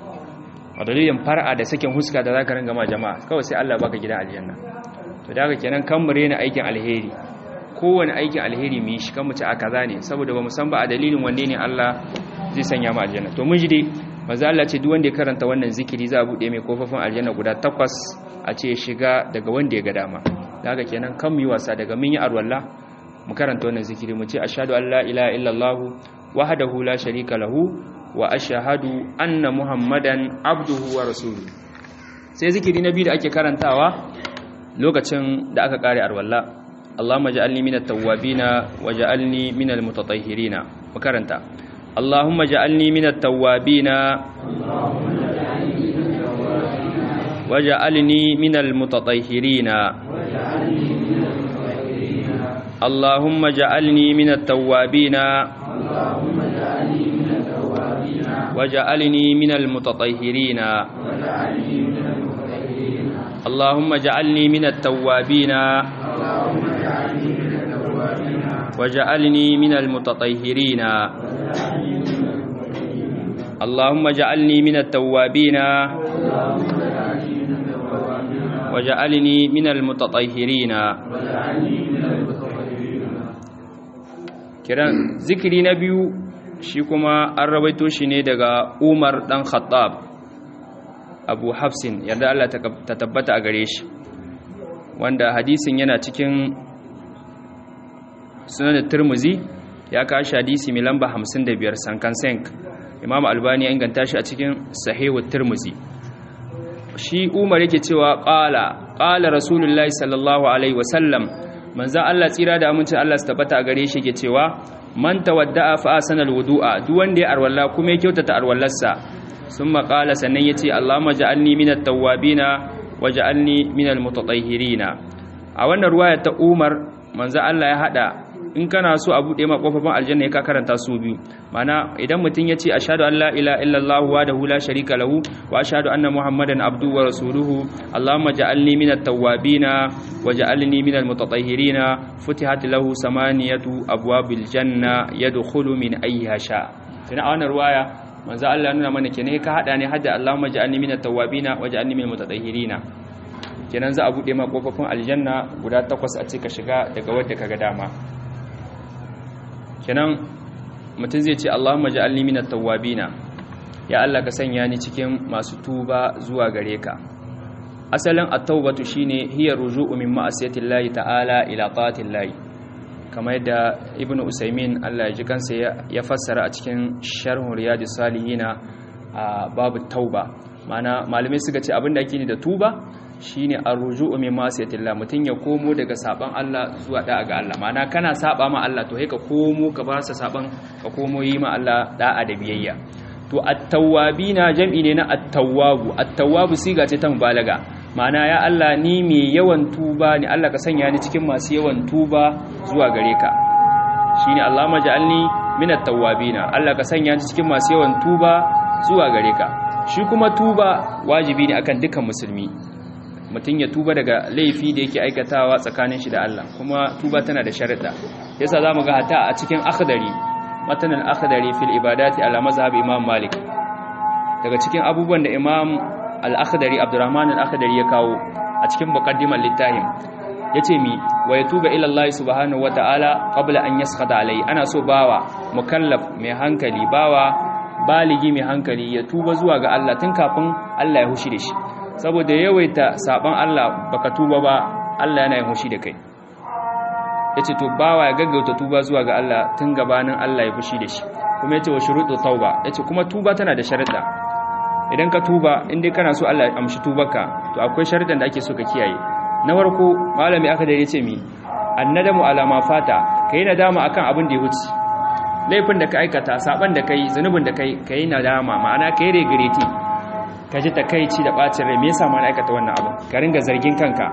a dalilin far'a da sakin huska da zaka ringa ma jama'a kawai sai Allah baka gidan aljanna to da haka kenan kan mure na aikin alheri kowane aikin alheri mu yi shi kan mu ci a kaza ne saboda ba mu san ba a dalilin wanne ne Allah zai sanya mu aljanna to mun ji dai manzo Allah ce duk wanda ya karanta wannan zikiri za a bude mai kofofin aljanna guda takwas a ce shiga daga wanda ya ga dama daga kenan kan mu yi wasa daga mun yi arwalla mu karanta wannan zikiri mu ce ashhadu an la ilaha illallah wahdahu la sharika lahu wa ashhadu anna muhammadan abduhu wa rasuluhu sai zikiri na biyu da ake karantawa lokacin da aka kare arwalla اللهم اجعلني من التوابين واجعلني من المتطهرين وكرنتا اللهم اجعلني من التوابين واجعلني من المتطهرين اللهم اجعلني من التوابين واجعلني من المتطهرين اللهم اجعلني من التوابين واجعلني من المتطهرين اللهم اجعلني من التوابين واجعلني من المتطهرين kiran zikiri na biyu shi kuma an rawaito shi ne daga Umar dan Khattab abu hafsin yarda Allah ta tabbata a gare shi wanda hadisin yana cikin sunan turmuzi ya kashi hadisi mai lamba 55 sankan senk imam albani ya inganta shi a cikin sahihu turmuzi shi umar yake cewa qala qala rasulullahi sallallahu alaihi wasallam manzan Allah tsira da amincin Allah su tabbata a gare shi yake cewa man tawadda'a fa asana alwudu'a duk wanda ya arwalla kuma ya kyautata arwallarsa sun maƙala sannan ya ce Allahumma ja'alni minat tawwabina wa ja'alni minal mutatahhirina a wannan ruwaya ta Umar manzo Allah ya hada in kana so a bude ma kofofin aljanna ya ka karanta su biyu mana idan mutum ya ce ashhadu an la ilaha illallah wahdahu la sharika lahu wa ashhadu anna muhammadan abduhu wa rasuluhu Allahumma ja'alni minat tawwabina wa ja'alni minal mutatahhirina futihat lahu samaniyatu abwabil janna yadkhulu min ayyiha sha tana a wannan ruwaya manzo Allah nuna mana kenan ka hada ne hadda Allahumma ja'alni minat tawwabina wa ja'alni minal mutatahhirina kenan za a bude ma kofofin aljanna guda takwas a ce ka shiga daga wadda kaga dama kenan mutum zai ce Allahumma ja'alni minat tawwabina ya Allah ka sanya ni cikin masu tuba zuwa gare ka asalin at-taubatu shine hiya ruju'u min ma'asiyati Allah ta'ala ila ta'ati Allah kamar yadda ibnu usaimin Allah ya ji kansa ya fassara a cikin sharhun riyadus salihina a babu tauba mana malamai suka ce abinda ake ni da tuba shine arruju'u min masiyatillah mutun ya komo daga saban Allah zuwa da'a ga Allah mana kana saba ma Allah to sai ka komo ka ba sa saban ka komo yi ma Allah da'a da biyayya to at-tawwabina jam'i ne na at-tawwabu at-tawwabu siga ce ta mubalaga mana ya Allah ni mai yawan tuba ni Allah ka sanya ni cikin masu yawan tuba zuwa gare ka shine Allahumma ja'alni min at-tawwabina Allah ka sanya ni cikin masu yawan tuba zuwa gare ka shi kuma tuba wajibi ne akan dukkan musulmi mutum ya tuba daga laifi da yake aikatawa tsakanin shi da Allah kuma tuba tana da sharuɗa yasa zamu ga hata a cikin akhdari matan al-akhdari fil ibadati ala mazhab imam malik daga cikin abubuwan da imam al-akhdari abdurrahman al-akhdari ya kawo a cikin muqaddimar littafin yace mi wa yatuba ila Allah subhanahu wata'ala qabla an yaskhata alai ana so bawa mukallaf mai hankali bawa baligi mai hankali ya tuba zuwa ga Allah tun kafin Allah ya hushi da shi saboda yawaita saban Allah baka tuba ba Allah yana yin hushi da kai yace to bawa ya gaggauta tuba zuwa ga Allah tun gabanin Allah ya fushi da shi kuma yace wa shurutu tauba yace kuma tuba tana da sharuɗa idan ka tuba in dai kana so Allah ya amshi tubarka to akwai sharuɗan da ake so ka kiyaye na farko malami aka da yace mi annadamu ala ma fata kai nadama akan abin da ya wuce laifin da ka aikata saban da kai zanubin da kai kai nadama ma'ana kai regreti ka ji takaici da bacin rai me yasa ma na aikata wannan abu ka ringa zargin kanka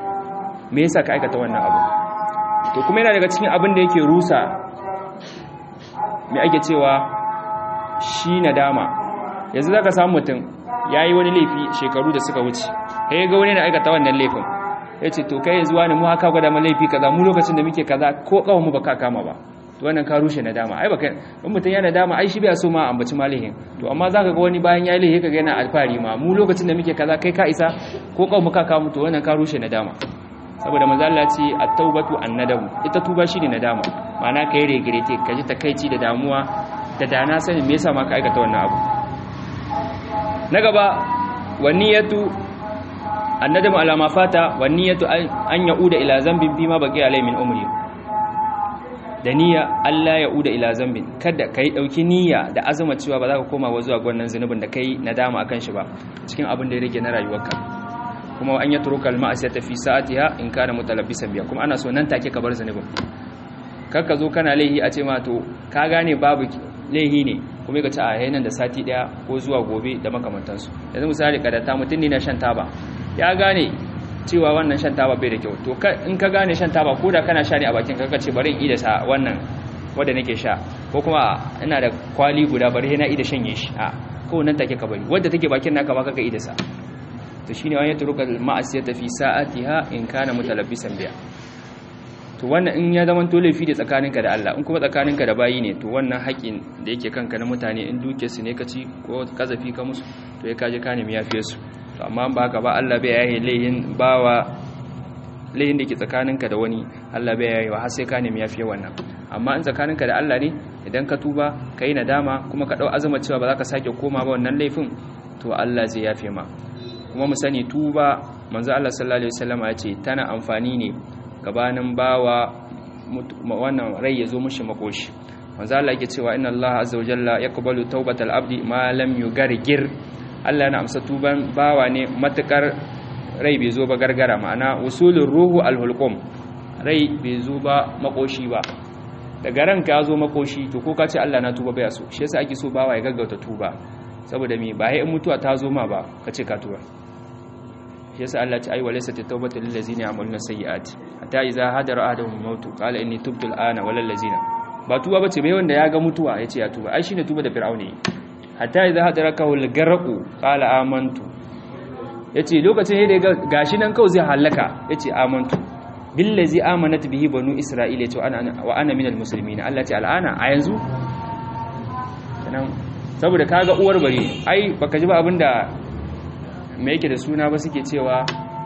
me yasa ka aikata wannan abu to kuma yana daga cikin abin da yake rusa me ake cewa shi nadama yanzu zaka samu mutum yayi wani laifi shekaru da suka wuce kai ga wani na aikata wannan laifin yace to kai yanzu wani mu haka gwada mu laifi kaza mu lokacin da muke kaza ko kawai mu baka kama ba to wannan ka rushe nadama ai baka in mutum yana nadama ai shi bai so ma ambaci malihin to amma zaka ga wani bayan yayi laifi kaga yana alfari ma mu lokacin da muke kaza kai ka isa ko kawai muka kama to wannan ka rushe nadama saboda manzo Allah ce at-taubatu an-nadamu ita tuba shine nadama ma'ana kai regrete ka ji takeici da damuwa da dana sanin me yasa ma ka aikata wannan abu na gaba waniyatu annadamu ala ma fata waniyatu an yauda ila zambin bima baqi alai min umri da niyya Allah ya uda ila zambin kada kai dauki niyya da azuma cewa ba za ka koma zuwa ga wannan zunubin da kai nadama akan shi ba cikin abin da ya rage na rayuwarka kuma an yatruka al-ma'siyata fi sa'atiha in kana mutalabbisan biya kuma ana so nan take ka bar zunubin kar ka zo kana laihi a ce ma to ka gane babu laihi ne kuma ka ci a yayin da sati daya ko zuwa gobe da makamantansu yanzu misali kadata mutum ne na shan taba ya gane cewa wannan shan taba bai da kyau to in ka gane shan taba ko da kana sha ne a bakin ka ce bari in ida sa wannan wanda nake sha ko kuma ina da kwali guda bari na ida shanye shi a ko nan take ka bari wanda take bakin naka ba kaka ida sa to shine wani turuka ma'asiyata fi sa'atiha in kana mutalabbisan biya to wannan in ya zama to laifi da tsakaninka da Allah in kuma tsakaninka da bayi ne to wannan haƙin da yake kanka na mutane in duke su ne ka ci ko kazafi ka musu to ya kaje ka nemi yafiye su to amma ba haka ba Allah bai yaye laihin bawa laihin da ke tsakaninka da wani Allah bai yaye wa har sai ka nemi yafiye wannan amma in tsakaninka da Allah ne idan ka tuba ka yi nadama kuma ka dau azuma cewa ba za ka sake koma ba wannan laifin to Allah zai yafe ma kuma mu sani tuba manzo Allah sallallahu alaihi wasallam ya ce tana amfani ne gabanin bawa wannan rai ya zo mishi makoshi manzo Allah yake cewa inna Allah azza wa jalla yaqbalu tawbatal abdi ma lam yugargir Allah yana amsa tuban bawa ne matukar rai bai zo ba gargara ma'ana usulur ruhu alhulqum rai bai zo ba makoshi ba daga ranka ya zo makoshi to ko ka ce Allah na tuba bai so shi yasa ake so bawa ya gaggauta tuba saboda me ba in mutuwa ta zo ma ba ka ce ka tuba shi yasa Allah ya ce ai walaysa tawbatu lil ladzina ya'maluna sayyi'ati hatta idza hadara ahaduhum mautu qala inni tubtu al'ana walal ladzina ba tuba bace bai wanda ya ga mutuwa yace ya tuba ai shine tuba da fir'auni hatta idza hadarakahu al-garqu qala amantu yace lokacin da ya gashi nan kawai zai halaka yace amantu billazi amanat bihi banu isra'ila yace ana wa ana minal muslimin Allah ce al'ana a yanzu sanan saboda kaga uwar bare ai baka ji ba abinda me yake da suna ba suke cewa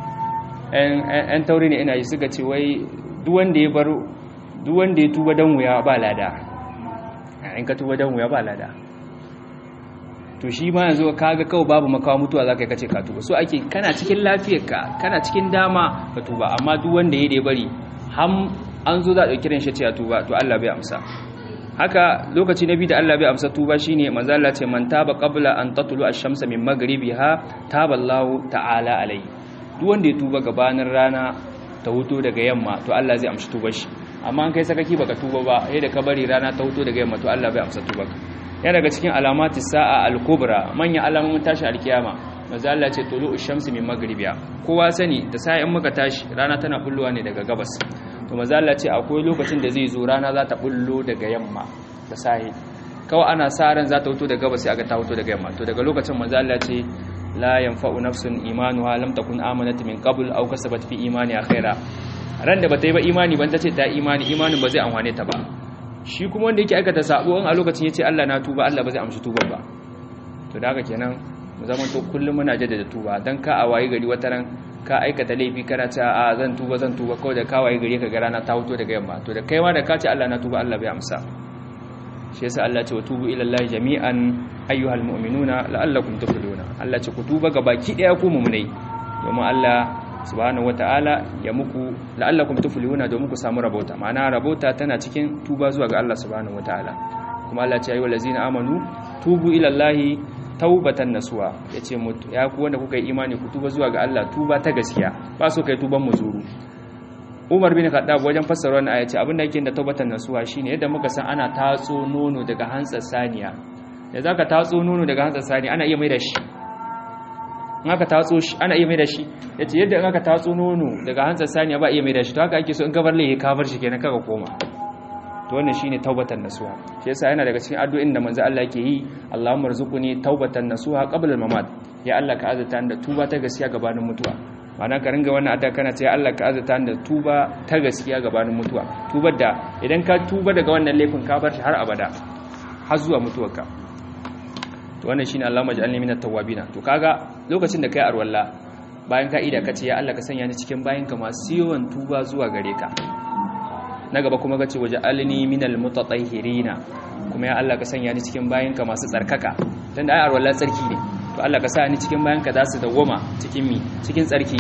ɗan tauri ne ina yi suka ce wai duk wanda ya bar duk wanda ya tuba dan wuya ba lada in ka tuba dan wuya ba lada to shi ma yanzu kaga kawai babu makawa mutuwa zaka yi kace ka tuba so ake kana cikin lafiyarka kana cikin dama ka tuba amma duk wanda ya da bari ham an zo za a dauki ran shi ce tuba to Allah bai amsa haka lokaci na biyu da Allah bai amsa tuba shine manzo Allah ce man taba qabla an tatlu ash-shamsa min maghribiha taba Allah ta'ala alai duk wanda ya tuba gabanin rana ta huto daga yamma to Allah zai amshi tubar shi amma an kai sakaki baka tuba ba sai da ka bari rana ta huto daga yamma to Allah bai amsa tubar ka ya daga cikin alamati sa'a al-kubra manyan alamomin tashi alkiyama manzo Allah ce tulu'ush shamsi min maghribiha kowa sani da sai in muka tashi rana tana bullowa ne daga gabas to manzo Allah ce akwai lokacin da zai zo rana za ta bullo daga yamma da sai kawai ana sa ran za ta fito daga gabas sai aga ta fito daga yamma to daga lokacin manzo Allah ce la yanfa'u nafsun imanuha lam takun amanat min qabl aw kasabat fi imaniha khaira ran da bata yi ba imani ban ta ce ta imani imanin ba zai amfane ta ba shi kuma wanda yake aikata sabo a lokacin yace Allah na tuba Allah ba zai amshi tuban ba to da haka kenan mu zama to kullum muna jaddada tuba dan ka a wayi gari wataran ka aikata laifi kana ta a zan tuba zan tuba kawai da ka wayi gari ka ga rana ta fito daga yamma to da kai ma da ka ce Allah na tuba Allah bai amsa shi yasa Allah ce wa tubu ila Allah jami'an ayyuhal mu'minuna la'allakum tuflihuna Allah ce ku tuba ga baki daya ku mu'minai domin Allah subhanahu wataala ya muku la'allakum tuflihuna domin ku samu rabota ma'ana rabota tana cikin tuba zuwa ga Allah subhanahu wataala kuma Allah ce ayyuhal ladzina amanu tubu ila Allah taubatan nasuwa yace ya ku wanda kuka yi imani ku tuba zuwa ga Allah tuba ta gaskiya ba so kai tuban muzuru Umar bin Khattab wajen fassara wannan aya ce abinda yake da taubatan nasuwa shine yadda muka san ana tatso nono daga hantsar saniya da zaka tatso nono daga hantsar saniya ana iya mai da shi in aka tatso shi ana iya mai da shi yace yadda in aka tatso nono daga hantsar saniya ba iya mai da shi to haka ake so in gabar lai ka bar shi kenan kaga koma to wannan shine taubatan nasuha shi yasa yana daga cikin addu'o'in da manzo Allah yake yi Allahumma rzuqni taubatan nasuha qabla al-mamat ya Allah ka azata da tuba ta gaskiya gabanin mutuwa ma'ana ka ringa wannan addu'a kana ce Allah ka azata da tuba ta gaskiya gabanin mutuwa tubar da idan ka tuba daga wannan laifin ka bar shi har abada har zuwa mutuwarka to wannan shine Allahumma ij'alni minat tawwabin to kaga lokacin da kai arwalla bayan ka ida kace ya Allah ka sanya ni cikin bayinka masu yawan tuba zuwa gare ka na gaba kuma ga ce waje alini minal mutatahhirina kuma ya Allah ka sanya ni cikin bayinka masu tsarkaka dan da ai arwala tsarki ne to Allah ka sa ni cikin bayinka za su dawoma cikin mi cikin tsarki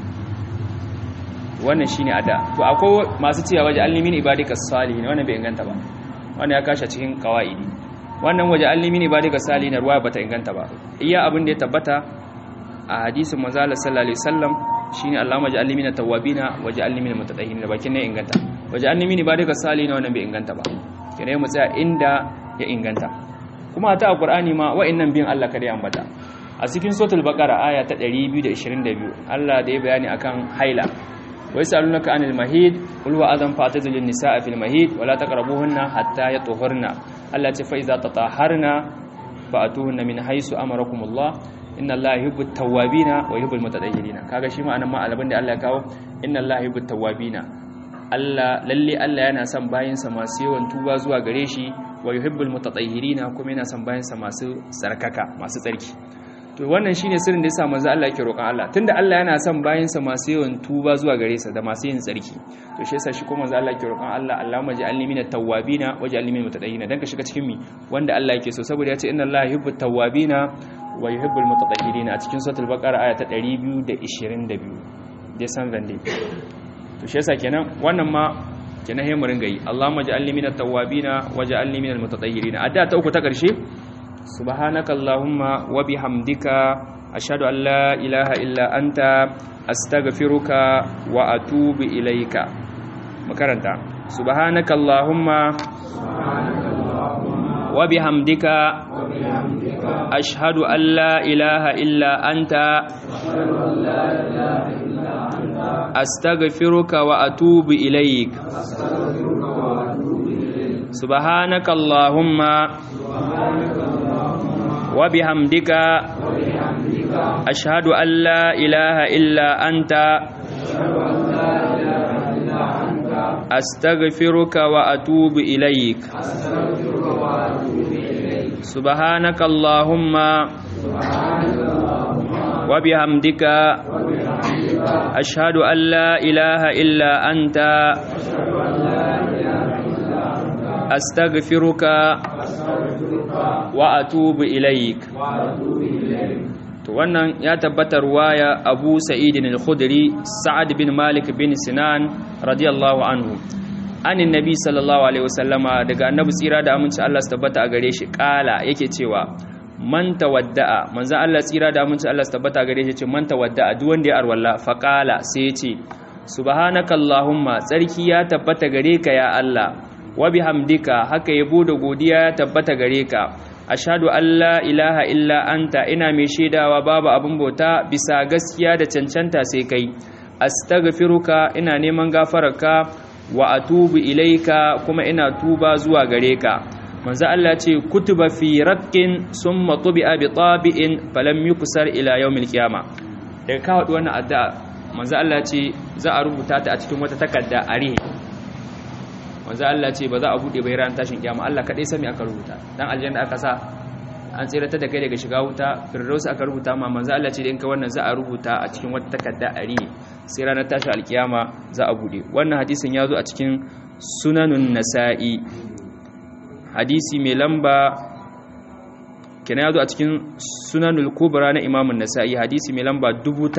wannan shine ada to akwai masu cewa waje alini min ibadika salihin wannan bai inganta ba wannan ya kashe cikin qawaidi wannan waje alini min ibadika salihin ruwaya bata inganta ba iya abin da ya tabbata a hadisin manzo Allah sallallahu alaihi wasallam shine Allahumma ja'alni minat tawwabina waj'alni minal mutatahhirin bakin ne inganta waje an nemi ba daga sali na wannan bai inganta ba kene mu tsaya inda ya inganta kuma ta alqur'ani ma wa'annan bin Allah kada ya ambata a cikin suratul baqara aya ta 222 Allah da ya bayani akan haila wa yasalunaka anil mahid qul wa adam fatazilun nisaa fil mahid wala taqrabuhunna hatta yatuhurna Allah ce fa iza tataharna fa'atuhunna min haythu amarakumullah inna allaha yuhibbut tawwabina wa yuhibbul mutatahhirina kaga shi ma anan ma alabin da Allah ya kawo inna allaha yuhibbut tawwabina Allah lalle Allah yana son bayinsa masu yawan tuba zuwa gare shi wa yuhibbul mutatahhirina kuma yana son bayinsa masu tsarkaka masu tsarki to wannan shine sirrin da yasa manzo Allah yake roƙon Allah tunda Allah yana son bayinsa masu yawan tuba zuwa gare sa da masu yin tsarki to shi yasa shi kuma manzo Allah yake roƙon Allah Allahumma ja'alni minat tawwabina waj'alni minal mutatahhirina dan ka shiga cikin mi wanda Allah yake so saboda yace inna Allah yuhibbut tawwabina wa yuhibbul mutatahhirin a cikin suratul baqara aya ta 222 desan vende to shi yasa kenan wannan ma kenan he mu ringa yi Allahumma ja'alni minat tawwabina waj'alni minal mutatahhirin adda ta uku ta karshe subhanakallahumma wa bihamdika ashhadu an la ilaha illa anta astaghfiruka wa atubu ilaika makaranta subhanakallahumma wa bihamdika ashhadu an la ilaha illa anta astaghfiruka wa atubu ilaik subhanakallahumma wa bihamdika ashhadu an la ilaha illa anta astaghfiruka wa atubu ilaik subhanaka allahumma wa bihamdika ashhadu an la ilaha illa anta astaghfiruka wa atubu ilaik to wannan ya tabbatar waya Abu Sa'id al-Khudri Sa'ad bin Malik bin Sinan radiyallahu anhu anin nabi sallallahu alaihi wasallama daga annabi tsira da aminci Allah su tabbata a gare shi kala yake cewa man tawadda'a manzo Allah tsira da aminci Allah su tabbata a gare shi ce man tawadda'a duk wanda ya arwalla fa kala sai ya ce subhanakallahumma tsarki ya tabbata gare ka ya Allah wa bihamdika haka yabo da godiya ya tabbata gare ka ashhadu an la ilaha illa anta ina mai shaidawa babu abin bauta bisa gaskiya da cancanta sai kai astaghfiruka ina neman gafararka wa atubu ilaika kuma ina tuba zuwa gare ka manzo Allah ce kutuba fi raqqin summa tubi'a bi tabi'in falam yuksar ila yawmil qiyama daga ka hadu wannan addu'a manzo Allah ce za a rubuta ta a cikin wata takarda a rihe manzo Allah ce ba za a bude bai ran tashin kiyama Allah kadai sami aka rubuta dan aljanna aka sa an tsirata da kai daga shiga wuta firdaus aka rubuta ma manzo Allah ce da in ka wannan za a rubuta a cikin wata takarda a rihe sai ranar tashin alkiyama za a bude wannan hadisin ya zo a cikin sunanun nasa'i hadisi mai lamba kenan ya zo a cikin sunanul kubra na imamun nasa'i hadisi mai lamba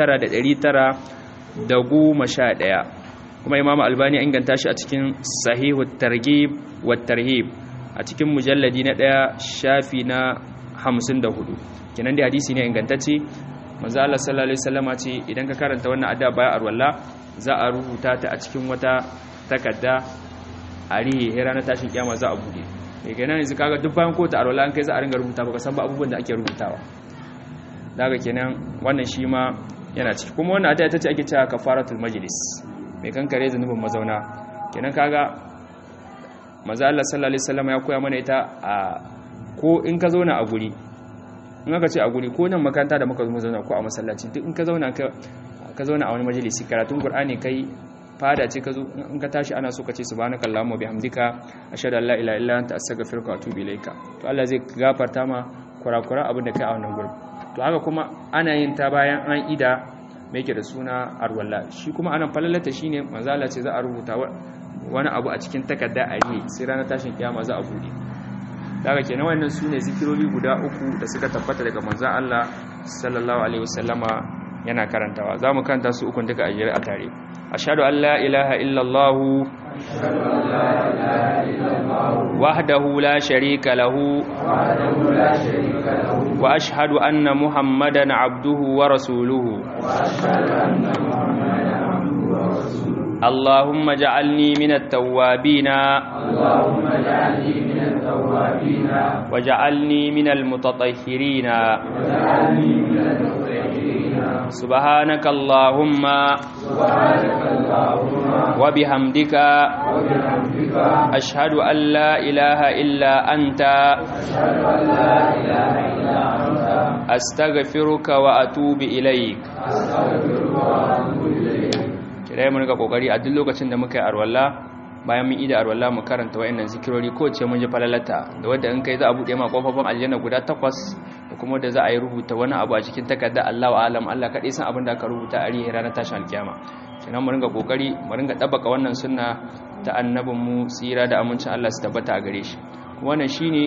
9911 kuma imamu albani an inganta shi a cikin sahihu targhib wa tarhib a cikin mujalladi na daya shafi na 54 kenan dai hadisi ne ingantacce manzo Allah sallallahu alaihi wasallama ce idan ka karanta wannan addu'a baya arwalla za a rubuta ta a cikin wata takarda a rihe ranar tashin kiyama za a bude mai kenan yanzu kaga duk bayan kota arwala an kai za a ringa rubuta baka san ba abubuwan da ake rubutawa daga kenan wannan shi ma yana ciki kuma wannan ita ce ake cewa kafaratul majlis mai kankare zanubin mazauna kenan kaga maza Allah sallallahu alaihi wasallam ya koya mana ita a ko in ka zauna a guri in aka ce a guri ko nan makaranta da muka zo zauna ko a masallaci duk in ka zauna ka zauna a wani majalisi karatun qur'ani kai fada ce ka zo in ka tashi ana so ka ce subhanaka allahumma bihamdika ashhadu an la ilaha illa anta astaghfiruka wa atubu ilaika to Allah zai gafarta ma kurakura abin da kai a wannan gurin to haka kuma ana yin ta bayan an ida mai yake da suna arwalla shi kuma anan falalata shine manzo Allah ce za a rubuta wani abu a cikin takarda a yi sai ranar tashin kiyama za a bude daga kenan wannan sune zikirori guda uku da suka tabbata daga manzo Allah sallallahu alaihi wasallama yana karantawa za mu karanta su ukun duka a jere a tare ashhadu an la ilaha illallah wahdahu la sharika lahu wa ashhadu anna muhammadan abduhu wa rasuluhu اللهم اجعلني من التوابين اللهم اجعلني من التوابين وجعلني من المتطهرين واجعلني من المتطهرين سبحانك اللهم سبحانك اللهم وبحمدك وبحمدك أشهد أن لا إله إلا أنت أشهد أن لا إله إلا أنت أستغفرك وأتوب إليك أستغفرك وأتوب إليك kira mun ga kokari a duk lokacin da muka yi arwalla bayan mun ida arwalla mu karanta wayannan zikirori ko ce mun ji falalata da wanda in kai za a bude ma kofofin aljanna guda takwas da kuma da za a yi rubuta wani abu a cikin takarda Allahu alam Allah kadai san abin da aka rubuta a rihi ranar tashin alkiyama kenan mu ringa kokari mu ringa tabbaka wannan sunna ta annabin mu tsira da amincin Allah su tabbata a gare shi wannan shine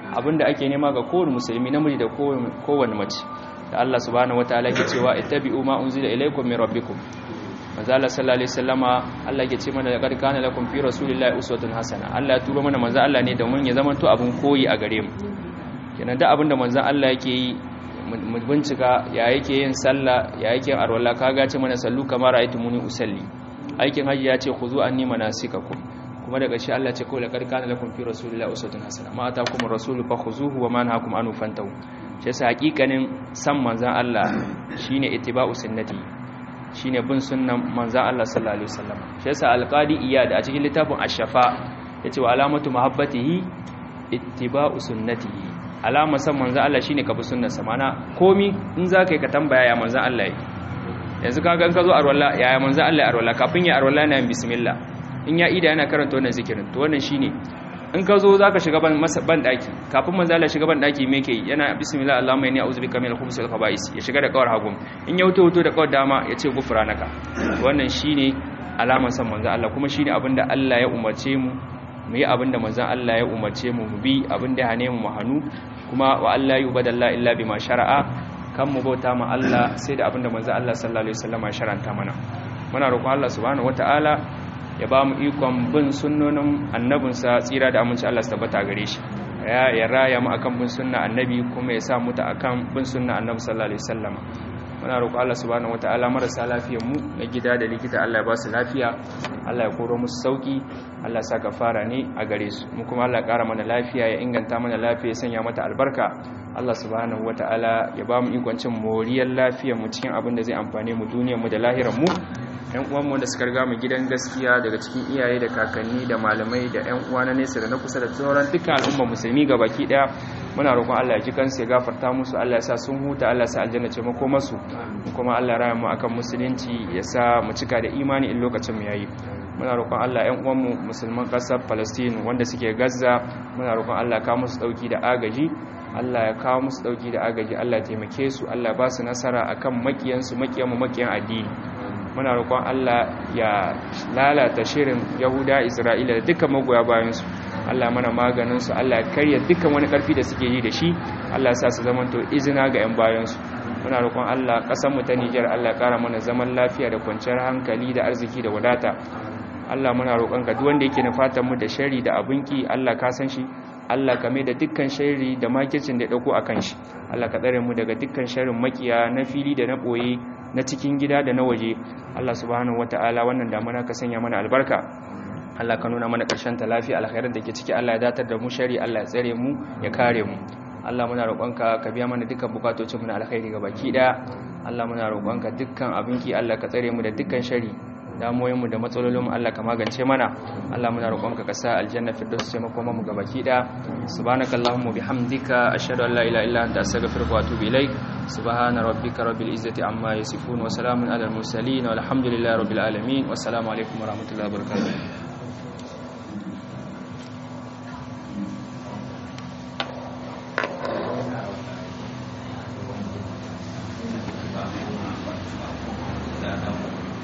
abinda ake nema ga kowane musulmi namiji da kowane mace da Allah subhanahu wataala ke cewa ittabi'u ma unzila ilaykum min rabbikum manzo Allah sallallahu alaihi wasallama Allah ke ce mana laqad kana lakum fi rasulillahi uswatun hasana Allah ya turo mana manzo Allah ne domin ya zama to abun koyi a gare mu kenan da abinda manzo Allah yake yi mu bincika ya yake yin sallah ya yake yin arwala kaga ce mana sallu kamar ra'aytumuni usalli aikin haji ya ce khuzu anni manasikakum kuma daga shi Allah ce kawai laqad kana lakum fi rasulillahi uswatun hasana ma atakum ar-rasulu fakhuzuhu wa ma nahakum anhu fantahu shi yasa hakikanin san manzon Allah shine ittiba'u sunnati shine bin sunnan manzon Allah sallallahu alaihi wasallam shi yasa alqadi iyad a cikin littafin ash-shafa yace wa alamatu mahabbatihi ittiba'u sunnatihi alama san manzon Allah shine ka bi sunnarsa mana komi in zaka yi ka tambaya ya manzon Allah yi yanzu kaga in ka zo arwalla yaya manzon Allah ya arwalla kafin ya arwalla yana yin bismillah in ya ida yana karanta wannan zikirin to wannan shine in ka zo zaka shiga ban ban daki kafin manzo Allah shiga ban daki me yake yana bismillah allahumma inni a'udhu bika minal khubuthi wal khaba'is ya shiga da kawar hagum in ya wuto wuto da kawar dama ya ce gufranaka wannan shine alaman san manzo Allah kuma shine abinda Allah ya umarce mu mu yi abinda manzo Allah ya umarce mu mu bi abinda ya hane mu mu hanu kuma wa Allah yubadalla illa bima shara'a kan mu bauta ma Allah sai da abinda manzo Allah sallallahu alaihi wasallam ya sharanta mana muna roƙon Allah subhanahu wataala ya ba mu ikon bin sunnonin annabinsa tsira da aminci Allah su tabbata gare shi ya raya mu akan bin sunna annabi kuma ya sa mu ta akan bin sunna annabi sallallahu alaihi wasallam muna roƙo Allah subhanahu wataala marasa lafiyar mu na gida da likita Allah ya ba su lafiya Allah ya koro musu sauki Allah ya saka fara ne a gare su mu kuma Allah ya ƙara mana lafiya ya inganta mana lafiya ya sanya mata albarka Allah subhanahu wataala ya ba mu ikon cin moriyar lafiyar mu cikin abin da zai amfane mu duniyar mu da lahirar mu yan uwanmu da suka riga mu gidan gaskiya daga cikin iyaye da kakanni da malamai da yan uwa na nesa da na kusa da sauran dukkan al'umma musulmi baki daya muna roƙon Allah ya ji kansu ya gafarta musu Allah ya sa sun huta Allah ya sa aljanna ce mako masu kuma Allah ya raya mu akan musulunci ya sa mu cika da imani in lokacin mu yayi muna roƙon Allah yan uwanmu musulman ƙasar Palestine wanda suke Gaza muna roƙon Allah ka musu dauki da agaji Allah ya kawo musu dauki da agaji Allah ya taimake su Allah ya ba su nasara akan makiyansu makiyanmu makiyan addini muna roƙon Allah ya lalata shirin Yahuda Isra'ila da dukkan magoya bayansu Allah mana maganinsu Allah ya karya dukkan wani ƙarfi da suke yi da shi Allah ya sa su zamanto izina ga 'yan bayansu muna roƙon Allah ƙasarmu ta Nijar Allah ya ƙara mana zaman lafiya da kwanciyar hankali da arziki da wadata Allah muna roƙon ka duk wanda yake nufatan mu da shari da abinki Allah ka san shi Allah ka mai da dukkan shari da makircin da ya dauko akan shi Allah ka tsare mu daga dukkan sharrin makiya na fili da na boye na cikin gida da na waje Allah subhanahu wataala wannan damuna ka sanya mana albarka Allah ka nuna mana ƙarshen ta lafiya alkhairar da ke ciki Allah ya datar da mu shari Allah ya tsare mu ya kare mu Allah muna roƙonka ka biya mana dukkan bukatocin mu na alkhairi ga baki daya Allah muna roƙonka dukkan abinki Allah ka tsare mu da dukkan shari damuwoyin mu da matsalolin mu Allah ka magance mana Allah muna roƙonka ka sa aljanna firdaus ce makoma mu ga baki daya subhanakallahumma bihamdika ashhadu an la ilaha illa anta astaghfiruka wa atubu ilaik subhana rabbika rabbil izzati amma yasifun wa salamun alal mursalin walhamdulillahi rabbil alamin wassalamu alaikum wa rahmatullahi wa barakatuh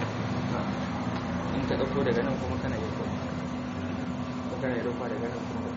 in ka ɗauko daga nan kuma kana yi ko kana yi daga nan kuma